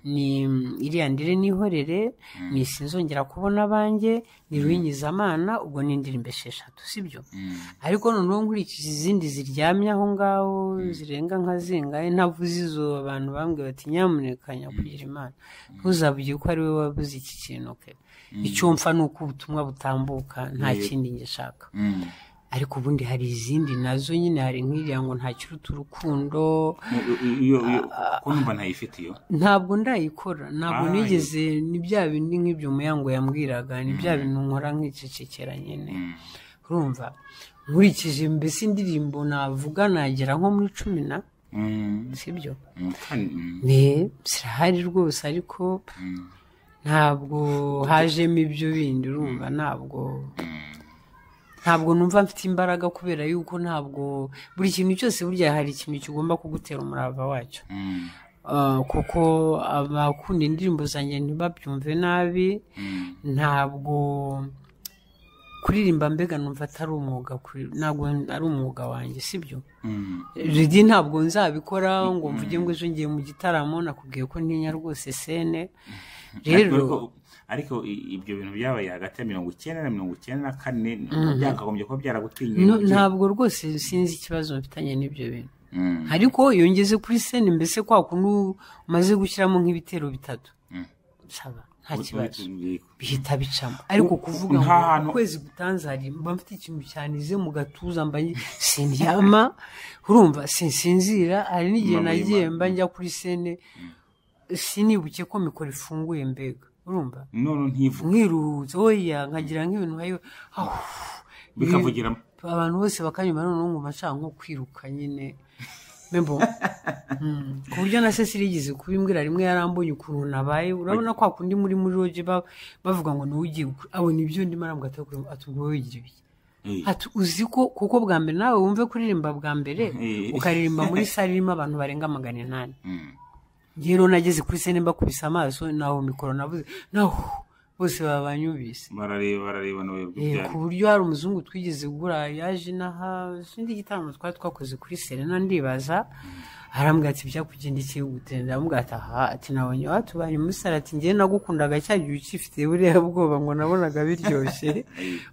ni iriya ndire n'ihorere ni sinzongera kubona abanjye ni ruyinyizamana ubwo ni indirimbo esheshatu sibyo ariko noneho nkurikije izindi ziryamye aho ngaho zirenga nka zingahe ntavuze izo abantu bambwiye bati nyamuneka nyakugira imana ntuzavuge ko ari we wabuze iki kintu ke icyumfa ni uko ubutumwa butambuka nta kindi ngishaka ariko ubundi hari izindi nazo nyine hari nk'iriya ngo ntakiruta urukundo
ko numva ntayifite iyo
ntabwo ndayikora ntabwo
Ah,
nigeze ni bya bindi nk'ibyo muyango yambwiraga ni bya bintu nkora nkicecekera nyine urumva nkurikije mbese indirimbo navuga nagera nko muri cumi na
Mm,
sibyo
mm, kandi, mm,
ne zirahari rwose ariko ntabwo hajemo ibyo bindi urumva ntabwo ntabwo numva mfite imbaraga kubera yuko ntabwo buri kintu cyose burya hari ikintu kigomba kugutera umurava wacyo
mm,
Ah, kuko abakunda indirimbo zanjye ntibabyumve nabi ntabwo kuririmba mbega numva atari umwuga kuri- ntabwo ari umwuga wanjye sibyo
mm,
ridi ntabwo nzabikora ngo mvuge ngo ejo ngiye mu gitaramo nakubwiye ko ntinya rwose sene rero
ariko- ariko i- ibyo bintu byabaye hagati ya mirongo icyenda na mirongo icyenda na kane byakagombye kuba byaragutinyuye
no-
umubyeyi.
ntabwo rwose sinzi ikibazo mfitanye n'ibyo bintu
Mm,
ariko yongeze kuri sene mbese kwa kuntu umaze gushyiramo nk'ibitero bitatu
Mm.
saba nta
uri- uri-
kibazo
uri-
bihita bicamo ariko kuvuga ngo
nk'ahantu-
ukwezi gutanzari mba mfite ikintu cyanize mu gatuza mba ngi- sindyama urumva sinsinzira hari n'igihe
Mba
nagiye
mwima.
mba njya kuri sene sinibuke ko mikoro ifunguye mbega urumva
none ntivuge
nkiruhutse oya nkagira nk'ibintu nkayo ahu,
bikavugira
abantu bose bakanyuma noneho nkumva nshaka nko kwiruka nyine membo Mm, ku buryo na cecile yigeze kubimbwira rimwe yarambonye ukuntu nabaye urabona kwa kundi muri muri roge ba- bavuga ngo niwe ugiye gukora abona ibyo ndimo arambwira ati "Kurema, ati ubwo wowe wigira ibiki
Eh,
ati uzi ko kuko bwa mbere nawe wumve kuririmba bwa mbere
Eh.
ukaririmba muri sale irimo abantu barenga magana inani
mm,
njye rero nageze kuri sene mbakubise amaso naho mikoro navuze naho bose baba banyumvise
barareba barareba n'ubuyobozi
Eh,
bwabo
ku buryo hari umuzungu twigeze gura yaje inaha ikindi gitaramo twari twakoze kuri serena ndibaza arambwira ati byakugendekeye gute ndamubwira ati aha ati nabonye watubanye muri sale ati njyewe nagukundaga cya gihe ukifite buriya bwoba ngo nabonaga biryoshye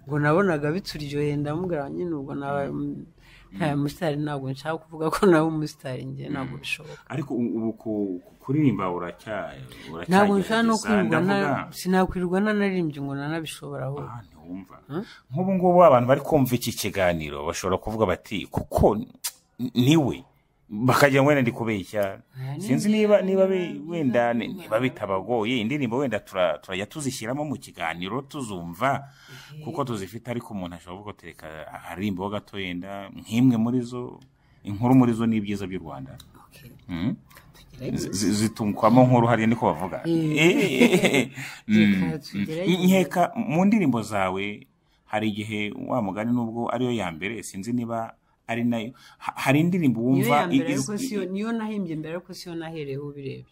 ngo nabonaga bituryoheye ndamubwira nyine ubwo nabaye umu- ntaye umusitari ntabwo nshaka kuvuga ko nawe umusitari njye ntabwo bishoboka
ariko u- ubu ku- ku- kuririmba uracya uracyagerageza.
ntabwo nshobora no kwirirwa na-
Ndavuga,
sinakwirwa nanaririmbye ngo nanabishobora ahubwo
ah, ntiwumva nk'ubu ngubu abantu bari kumva iki kiganiro bashobora kuvuga bati kuko n- niwe bakajya ngo wenda ndi kubeshya sinzi niba niba be- wenda ni- niba bitabagoye indirimbo wenda tura- turajya tuzishyiramo mu kiganiro tuzumva kuko tuzifite ariko umuntu ashobora kuvuga ati reka aharirimbeho gato yenda nk'imwe muri zo inkuru muri zo ni ibyiza by'u rwanda
Okay.
Mm.
Tugerageze.
zi- zi- zitunkwamo nkuru hariya niko bavuga Eh, mm.
Reka tugerageze.
nkeka mu ndirimbo zawe hari igihe wa mugani nubwo ariyo ya mbere sinzi niba ari nayo ha- hari indirimbo
niyo ya
wumva
mbere
i-
ariko
i-
siyo niyo nahimbye mbere ariko siyo nahereyeho ubirebye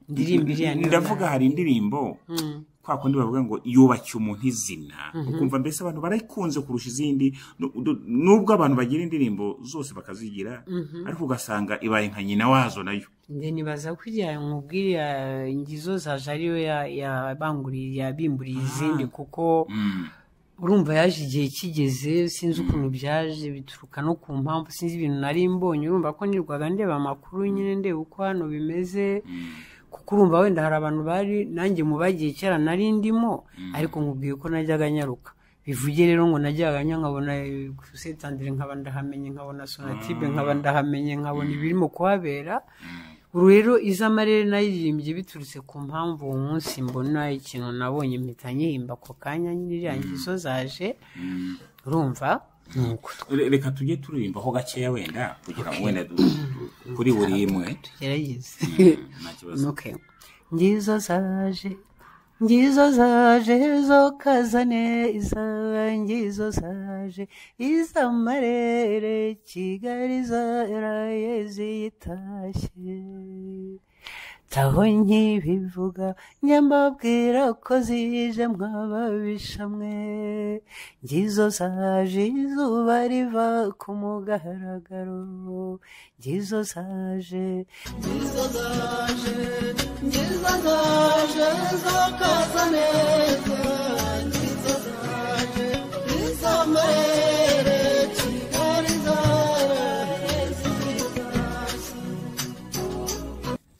indirimbo iriya niyo
ndavuga hari indirimbo
Mm.
kwa kundi bavuga ngo yubakiye umuntu izina ukumva mbese abantu barayikunze kurusha izindi Nu- du- nubwo abantu bagira indirimbo zose bakazigira ariko ugasanga ibaye nka nyina wazo nayo
nde nibaza ko iriya nkubwira iriya ngizo zaje ariyo ya- yabanguriye yabimburiye izindi kuko
Mm.
urumva yaje igihe kigeze sinzi ukuntu byaje bituruka no ku mpamvu sinzi ibintu nari mbonye urumva ko nirwaga ndeba amakuru nyine ndeba uko hano bimeze kuko urumva wenda hari abantu bari nanjye mu bagiye kera nari ndimo ariko nkubwiye ko najyaga nyaruka bivuge rero ngo najyaga nya nkabona kusetandire nkaba ndahamenye nkabona sonatibe nkaba ndahamenye nkabona ibirimo kuhabera ubu rero iz'amarere nayiririmbye biturutse ku mpamvu uwo munsi mbona ikintu nabonye mpita nyihimba ako kanya nyine iriya ngizo zaje urumva nuko
Re- reka tujye turirimbaho gakeya wenda kugira ngo wenda du- du- kuri buri imwe
tugerageze
nta kibazo
Okay. Ngizo zaje, ngizo zaje zokazane iza, ngizo zaje iz'amarere Kigali zaraye zitashye. taho nkibivuga njya mbabwira ko zije mwababisha mwe ngizo zaje izuba riva ku mugaragaro ngizo zaje
ngizo zaje ngizo zaje zakaza neza ngizo zaje ngizo murere kigali zaraye ngizo zaje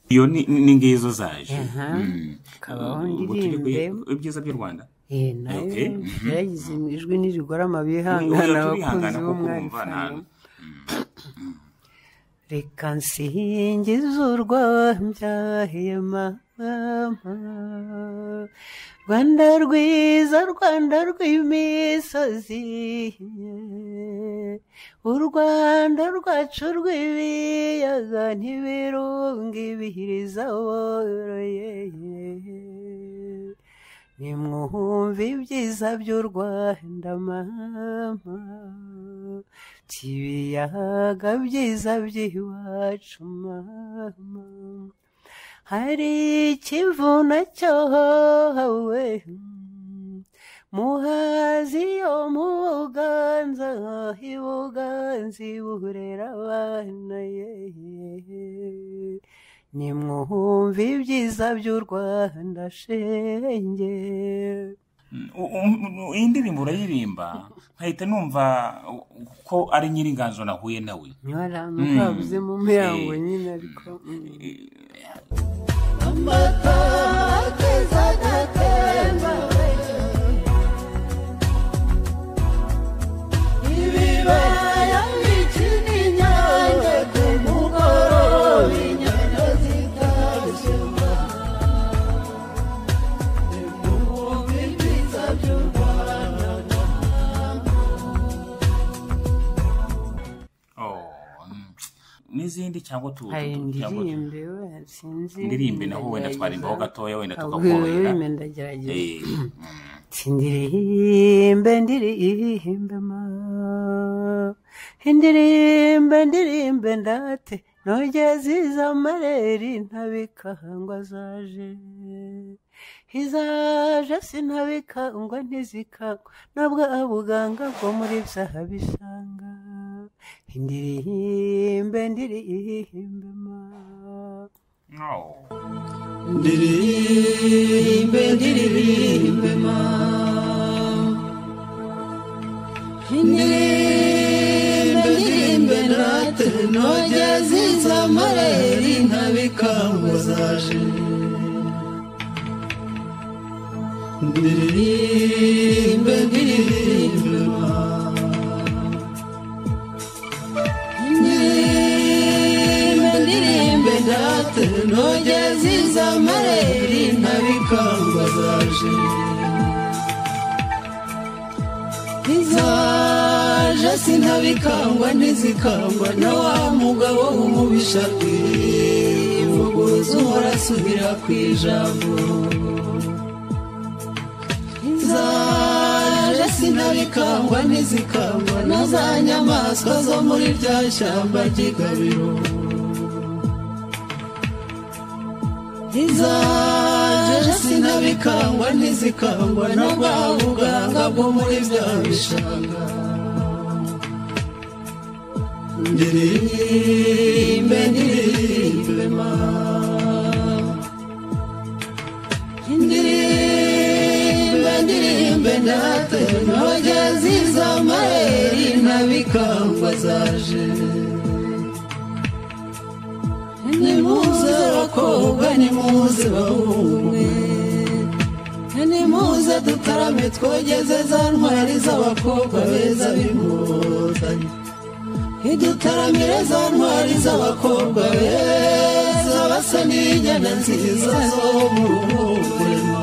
iyo ni ni ngizo zaje
Aha.
Mm.
Kabaho
Ubwo turi ku-
ndirimbe.
ibyiza by'u rwanda
Eh, nayo
Okay, mhm.
yagize ijwi ntirigorama
Oya,
bihangana abakunzi
turihangana kuko urumva nta-
b'umwari reka nsingize urwambyahiye mama rwanda rwiza rwanda rw'imisozi u rwanda rwacu rw'ibiyaga ntibirunga ibihiriza woroye nimwumve ibyiza by'u rwanda mama by'ibiyaga byiza by'iwacu mama hari ikivu nacyo hawe muhazi yo mu buganza ibuganzi burera abana yeee nimwumve ibyiza by'u rwanda shenge
U- u- u- iyi ndirimbo urayiririmba nkahita numva ko ari nyiringanzo nahuye nawe
nyorana ukabuze mu mihango nyine ariko mm.
amata akeza agatemba ibibaya byinshi n'inyange ku mugoroba inyana zitarushema ibihumbi byiza by'u rwanda
Oh, mm. n'izindi cyangwa tu
hari
tu- tu- cyangwa tu-
indirimbe we sinzi
indirimbe naho wenda twarimbaho gatoya wenda tukakorohera
tukakubera ndagerageza
Eh, mm.
Sindirimbe ndirimbe ma indirimbe ndirimbe ndate nogeze izamareri ntabikangwa zaje izaje sinabikangwa ntizikangwa nabwo abuganga bwo muri byahabisanga indirimbe ndirimbe ma
Oh.
ndirimbe ndiririmbe ma indirimbe ndirimbe nate nogeze izamareri ntabikangwa zaje ndirimbe ndiririmbe ma indirimbe ndirimbe ndate nogeze izamareri ntabikangwa zaje izaje sinabikangwa ntizikangwa na wa mugabo w'umubisha kwivuguruza uhora asubira ku ijambo zaje sinabikangwa ntizikangwa na za nyamaswa zo muri rya shyamba ry'igabiro izaje sinabikangwa ntizikangwa na bwa buganga bwo muri bya bishanga ndirimbe ndirimbe ma indirimbe ndirimbe ndate ntoge z'izamayeri ntabikangwa zaje nimuze abakobwa nimuze bahunge nimuze dutarame twogeze za ntwari z'abakobwa beza b'inkotanyi idutaramire za ntwari z'abakobwa beza basa n'inyana nziza zo mu ruhurema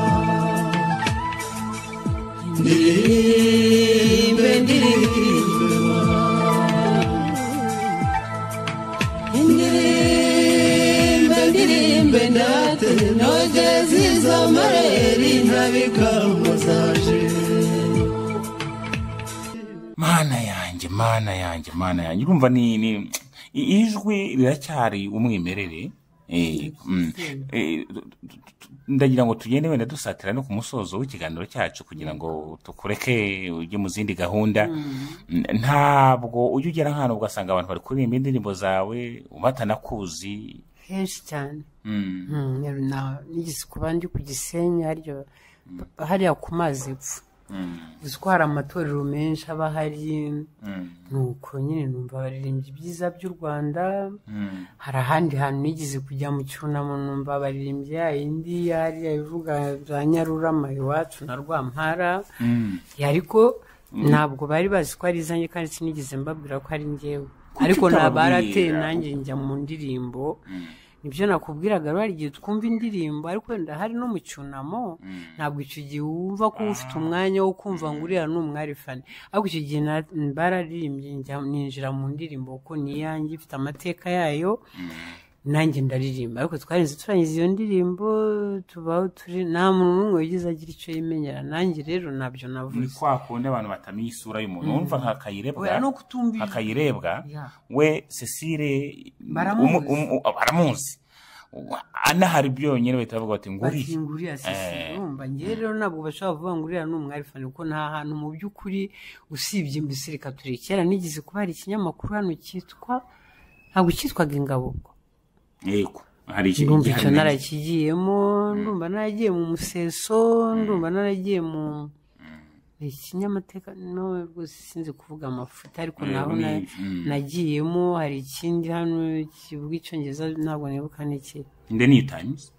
ndirimbe ndirimbe indirimbe ndirimbe ndate noge z'izamareri ntabikangwa zaje
mana yanjye mana yanjye mana yanjye urumva ni ni ijwi riracyari umwimerere ndagira ngo tugende wenda dusatira no ku musozo w'ikiganiro cyacu kugira ngo tukureke ujye mu zindi gahunda ntabwo ujya ugera nk'ahantu ugasanga abantu bari kuririmba indirimbo zawe batanakuzi
henshi cyane nigeze kuba ndi ku gisenyi hariya ku mazi epfo uzi ko hari amatorero menshi aba ahari nuko nyine numva abaririmbyi byiza by'u rwanda hari ahandi hantu nigeze kujya mu cyunamo numva abaririmbyi yayindi hariya ivuga za nyarurama iwacu na rwampara ariko ntabwo bari bazi ko ari izanjye kandi sinigeze mbabwira ko ari ngewe ariko ntabarateye nanjye njya mu ndirimbo nibyo nakubwiraga hari igihe twumva indirimbo ariko wenda hari no mu cyunamo ntabwo icyo gihe wumva ko ufite umwanya wo kumva ngo uriya ni umwarifani ariko icyo gihe bararirimbye ninjira mu ndirimbo kuko ni iyanjye ifite amateka yayo nanjye ndaririmba ariko twarinze turangiza iyo ndirimbo tubaho turi nta muntu n'umwe wigeze agira icyo yimenyera nanjye rero ntabyo navuze
ni kwa kundi abantu batamenya isura y'umuntu wumva nka kayirebwa
no kutumvira
akayirebwa we cecile baramuzi anahari byonyine bahita bavuga bati nguriye
nguriya cecile urumva ngewe rero ntabwo bashobora kuvuga ngo uriya ni umwarifani kuko nta hantu mu by'ukuri usibye mbese reka tureke kera nigeze kuba hari ikinyamakuru hano cyitwa ntabwo cyitwaga ingabo
yego
hari ikintu icyo narakigiyemo ndumva naragiye mu museso ndumva naragiye mu ikinyamateka nawe rwose sinzi kuvuga amafuti ariko naho nagiyemo hari ikindi hano kivuga icyongereza ntabwo nibuka n'ikiri
inde ni times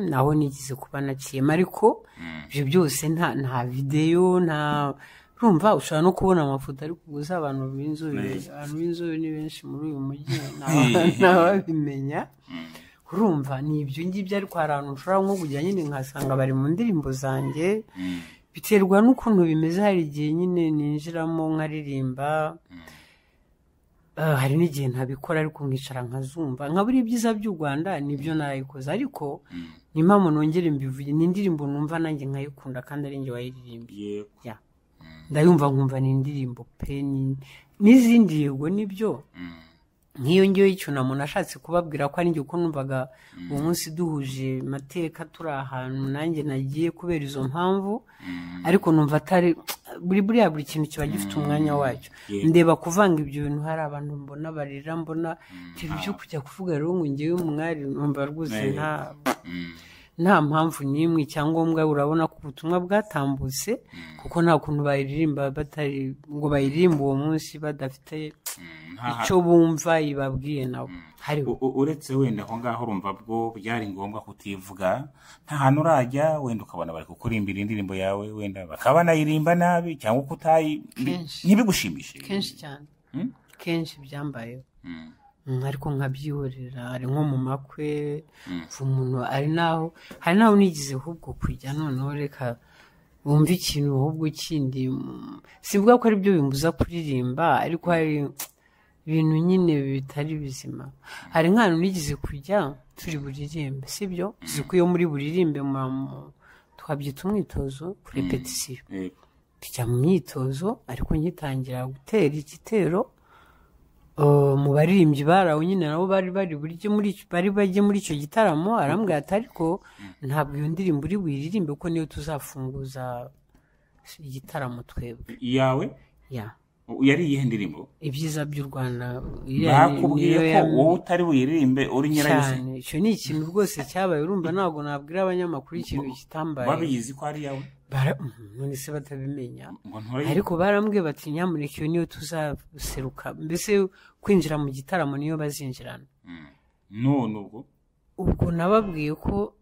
naho nigeze kuba naciyemo ariko ibyo byose nta videyo nta urumva ushobora no kubona amafoto ariko gusa abantu b'inzobere abantu b'inzobere ni benshi muri uyu mujyi ntababimenya urumva ni ibyo ngibyo ariko hari ahantu ushobora nko kujya nyine nkasanga bari mu ndirimbo zanjye biterwa n'ukuntu bimeze hari igihe nyine ninjiramo nkaririmba hari n'igihe ntabikora ariko nkicara nkazumva nka buriya ibyiza by'u rwanda nibyo narayikoze ariko ni mpamvu nongere mbivuye ni indirimbo numva nanjye nkayikunda kandi ari njye wayiririmbye ndayumva nkumva ni indirimbo pe n'izindi yego nibyo nk'iyo ngiyo y'icyunamo nashatse kubabwira ko ari njye uko numvaga uwo munsi duhuje amateka turi ahantu nanjye nagiye kubera izo mpamvu ariko numva atari buri buriya buri kintu kiba gifite umwanya wacyo ndeba kuvanga ibyo bintu hari abantu mbona barira mbona reba ibyo kujya kuvuga rero ngo ngewe umwari numva rwose nta nta mpamvu n'imwe icyangombwa urabona ko ubutumwa bwatambutse kuko nta kuntu bayiririmba batari ngo bayiririmbe uwo munsi badafite icyo bumva ibabwiye nabo
uretse wenda aho ngaho urumva bwo byari ngombwa kutivuga nta hantu urajya wenda ukabona bari kukurimbira indirimbo yawe wenda bakaba banayirimba nabi cyangwa kutayi ntibigushimishe
kenshi cyane kenshi byambayeho ariko nkabyihorera ari nko mu makwe umuntu hari n'aho hari n'aho nigize ahubwo kujya noneho reka wumva ikintu ahubwo kindi simvuga ko aribyo bimbuza kuririmba ariko hari ibintu nyine bitari bizima hari nk'ahantu nigize kujya turi buririmbe si byo ko iyo muri buririmbe twabyita umwitozo kuri repetisiyo tujya mu myitozo ariko ngitangira gutera igitero mu baririmbyi barawo nyine nabo bari bari bari bajye muri icyo gitaramo arambwira ati ariko ntabwo iyo ndirimbo uri buyiririmbe kuko niyo tuzafunguza igitaramo twebwe
iyawe yari iyihe ndirimbo
ibyiza by'u rwanda
bakubwiye ko wowe utari buyiririmbe uri nyirayo
icyo ni ikintu rwose cyabaye urumva ntabwo nabwira abanyamakuru ikintu kitambaye
babizi ko ari iyawe
none se batabimenya ariko barambwiye bati nyamuneka iyo niyo tuzaseruka mbese kwinjira mu gitaramo niyo bazinjirana
none ubwo
ubwo nababwiye ko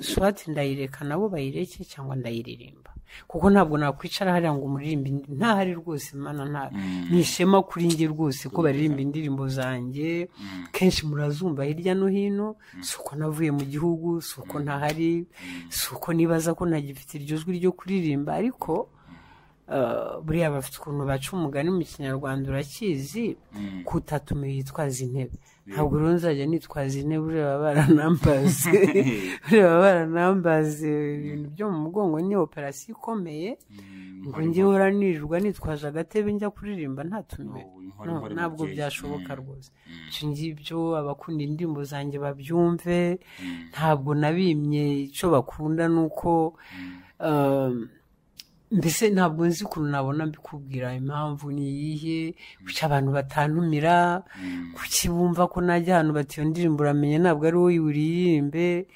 swati ndayireka nabo bayireke cyangwa ndayiririmba kuko ntabwo nakwicara hariya ngo umuririmbe ntahari rwose mana nta ni ishema kuri nge rwose ko baririmba indirimbo zanjye kenshi murazumva hirya no hino si uko navuye mu gihugu si uko ntahari si uko nibaza ko ntagifite iryo jwi ryo kuririmba ariko buriya bafite ukuntu baca umugani mu kinyarwanda urakizi kutatume yitwaza intebe ntabwo rero nzajya nitwaza ine buriya baba baranambaze buriya baba baranambaze ibintu byo mu mugongo ni operasiyo ikomeye ngo njye uhora nijwa nitwaje agatebe njya kuririmba ntatumire ntabwo byashoboka rwose ibyo ngibyo abakunda indirimbo zanjye babyumve ntabwo nabimye icyo bakunda ni uko mbese ntabwo nzi ukuntu nabona mbikubwira impamvu ni iyihe kuki abantu batantumira kuki bumva ko najya ahantu batiyo ndirimbo uramenye ntabwo ari wowe uririmbe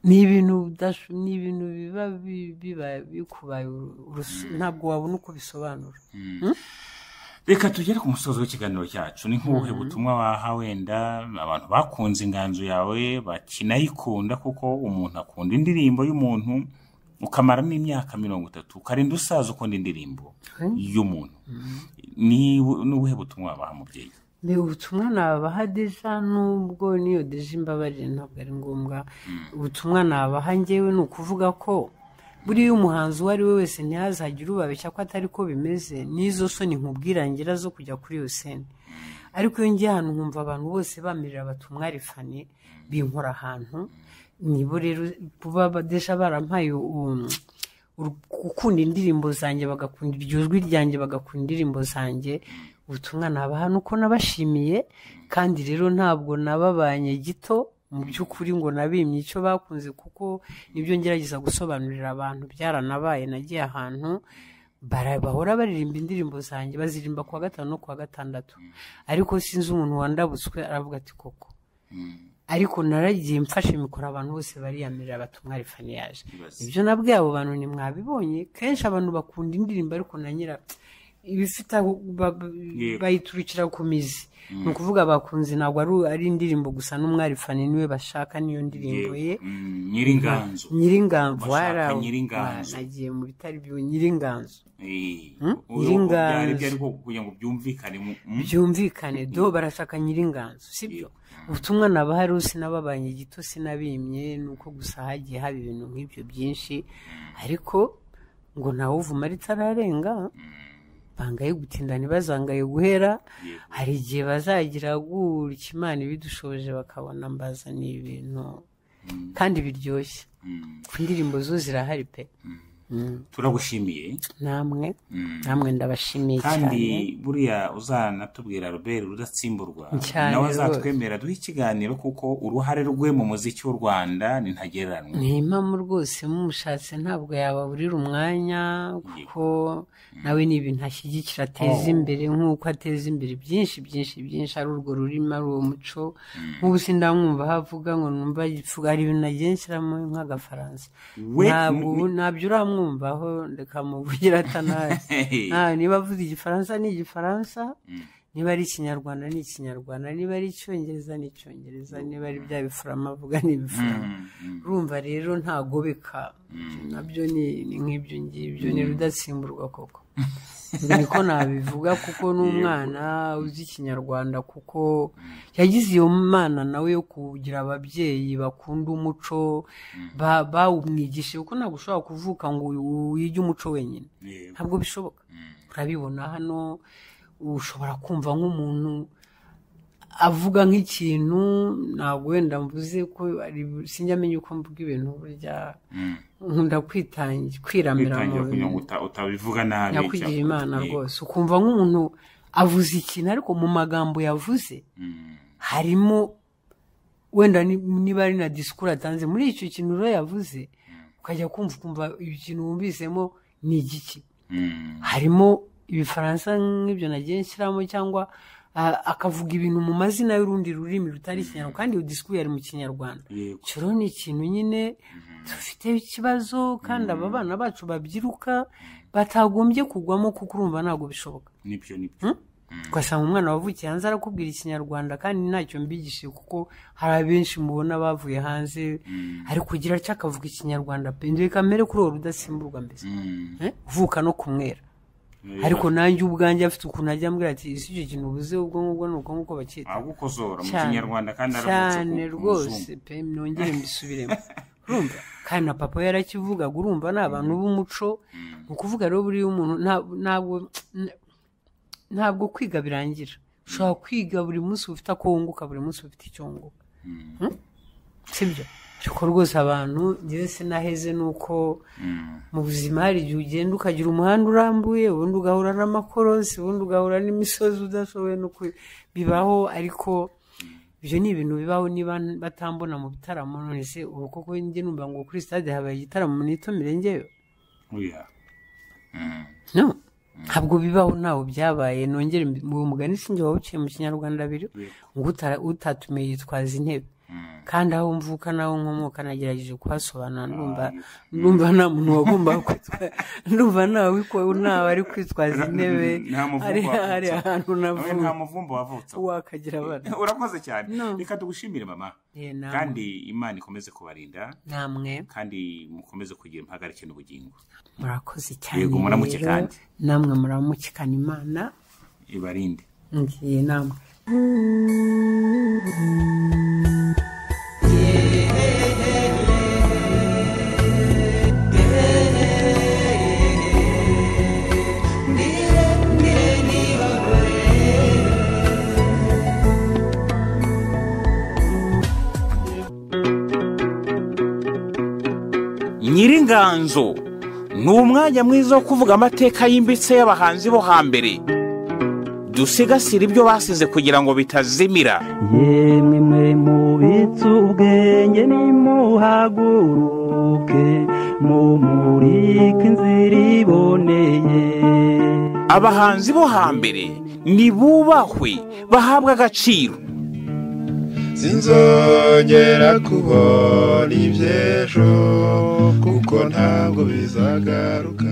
ni ibintu udasho- ni ibintu biba bi- biba bikubaye urusu- ntabwo wabona uko bisobanura
reka tugere ku musozo w'ikiganiro cyacu ni nk'ubuhe butumwa waha wenda abantu bakunze inganzo yawe bakinayikunda kuko umuntu akunda indirimbo y'umuntu ukamara n'imyaka mirongo itatu ukarinda usaza ukunda indirimbo y'umuntu ni ni ubuhe butumwa wabaha umubyeyi
mbega ubutumwa nabaha deja nubwo niyo deja imbabarire ntabwo ari ngombwa ubutumwa nabaha ngewe ni ukuvuga ko buriya umuhanzi uwo ari we wese ntihazagire ubabeshya ko atari ko bimeze n'izo soni nkubwirangira zo kujya kuri iyo sene ariko iyo ngiye ahantu nkumva abantu bose bamirira bati umwarifane binkora ahantu nibo rero kuba badesha barampaye u- uru- gukunda indirimbo zanjye bagakunda iryo jwi ryanjye bagakunda indirimbo zanjye ubutumwa nabaha ni uko nabashimiye kandi rero ntabwo nababanye gito mu by'ukuri ngo nabimye icyo bakunze kuko nibyo ngerageza gusobanurira abantu byaranabaye nagiye ahantu bara- bahora baririmba indirimbo zanjye bazirimba kuwa gatanu no kuwa gatandatu ariko sinzi umuntu wandabutswe aravuga ati koko ariko naragiye mfashe mikoro abantu bose bariyamirira bati umwarifani yaje
Yes.
ibyo nabwiye abo bantu ntimwabibonye kenshi abantu bakunda indirimbo ariko na nyira ibifite aho ba- ba-
Yego.
bayiturukira ku mizi ni ukuvuga abakunzi ntabwo ari- ari indirimbo gusa n'umwarifani niwe bashaka niyo ndirimbo ye
Mm, nyir'inganzo
nyiringanzo
Bashaka
wari aho.
nyiringanzo.
Ah, nagiye mu bitari byo nyiringanzo
Eh,
Hmm?
ubu-
Nyir'inganzo.
byari byo ariko kugira ngo byumvikane mu- mm?
byumvikane do barashaka nyiringanzo sibyo ubutumwa nabaha rero sinababanye gito sinabimye ni uko gusa hagiye haba ibintu nk'ibyo byinshi ariko ngo ntawe uvuma ritararenga bangaye gutinda ntibazangaye guhera hari igihe bazagira gutya imana ibidushoboje bakabona mbazaniye ibintu kandi biryoshye
Mm.
ku ndirimbo zo zirahari pe Mm.
turagushimiye
namwe namwe ndabashimiye cyane
kandi buriya uzanatubwira robert rudatsimburwa
Cyane
nawe
rwose.
azatwemera duhe ikiganiro kuko uruhare rwe mu muziki w'u rwanda ni ntagereranywa
ni impamo rwose mumushatse ntabwo yababurira umwanya kuko nawe ni ibintu ashyigikira ateza imbere nk'uko ateza imbere byinshi byinshi byinshi ari urwo rurimi ari uwo muco nk'ubu sindamwumva aho avuga ngo numva yifuza hari ibintu agiye nshyiramo nk'agafaransa
We-
ntabwo ubu- ntabyo uramwumvaho reka muvugira atanazi Ah, niba avuze igifaransa ni igifaransa niba ari ikinyarwanda ni ikinyarwanda niba ari icyongereza ni icyongereza niba ari bya bifurama avuga ni ibifurama urumva rero ntagobeka nabyo ni ni nk'ibyo ngibyo ni rudatsimburwa koko niko nabivuga kuko n'umwana uzi ikinyarwanda kuko yagize iyo mana nawe yo kugira ababyeyi bakunda umuco ba- bawumwigishije kuko ntabwo ushobora kuvuka ngo wige umuco wenyine
Yego.
ntabwo bishoboka urabibona hano ushobora kumva nk'umuntu avuga nk'ikintu ntabwo wenda mvuze ko ari- sinjyamenya uko mvuga ibintu burya nkunda kwitangi kwiramira mu
bitangira kugira ngo uta- utabivuga nabi
nyakugira
cyangwa-
imana
Yego.
rwose ukumva nk'umuntu avuze ikintu ariko mu magambo yavuze
Mm.
harimo wenda ni- niba ari na disikuru atanze muri icyo kintu rero yavuze ukajya kumva ukumva ikintu wumvisemo ni igiki
Mm.
harimo ibifaransa nk'ibyo nagiye nshyiramo cyangwa ah, akavuga ibintu mu mazina y'urundi rurimi rutari ikinyarwanda kandi iyo disikuru yari mu kinyarwanda
Yego.
icyo rero ni ikintu nyine dufite ikibazo kandi aba bana bacu babyiruka batagombye kugwamo kuko urumva ntabwo bishoboka
nibyo nibyo
ugasanga umwana wavukiye hanze arakubwira ikinyarwanda kandi ntacyo mbigishije kuko hari abenshi mubona bavuye hanze ari kugira atya akavuga ikinyarwanda pe ndebe kamere kuri uwo rudasimburwa mbese
Mm.
Eh? uvuka no kumwera ariko nanjye ubwanjye afite ukuntu ajya ambwira ati ese icyo kintu ubuze ubwonko ubwo ni ubwonko bacyita
agukozora mu
Cyane.
kinyarwanda kandi aramutse
cyane rwose pe nongere mbisubiremo urumva kandi na papa we yarakivugaga urumva ni abantu b'umuco ni ukuvuga rero buriya umuntu nta- ntabwo ntabwo kwiga birangira ushobora kwiga buri munsi ufite ako wunguka buri munsi ufite icyo wunguka sibyo ariko rwose abantu njyewe sinaheze ni uko mu buzima hari igihe ugenda ukagira umuhanda urambuye ubundi ugahura n'amakorosi ubundi ugahura n'imisozi udashoboye no bibaho ariko ibyo ni ibintu bibaho niba batambona mu bitaramo none se ubu koko njye numva ngo kuri sitade habaye igitaramo nitumire ngewe no ntabwo bibaho ntawe byabaye nongere uyu mugani sinjye wawuciye mu kinyarwanda abiri ngo utatumiye yitwaza intebe kandi aho mvuka n'aho nkomoka nagerageje kuhasobanura ndumva ndumva nta muntu wagomba ndumva ntawe ari kwitwaza intebe hari ahantu navuye
nta muvumba wavutse
wakagira abana
urakoze cyane reka tugushimire mama kandi imana ikomeze kubarinda
namwe
kandi mukomeze kugira impagarike n'ubugingo
murakoze cyane
yego muramuke kandi
namwe muramukikana imana
ibarinde
ngiye namwe
nyiringanzo ni umwanya mwiza wo kuvuga amateka yimbitse y'abahanzi bo hambere dusigasire ibyo basize kugira ngo bitazimira
yemwe mwe mubitse ubwenge nimuhaguruke mumurike inzira iboneye
abahanzi bo hambere nibubahwe bahabwe agaciro
sinzongera kubona iby'ejo kuko ntabwo bizagaruka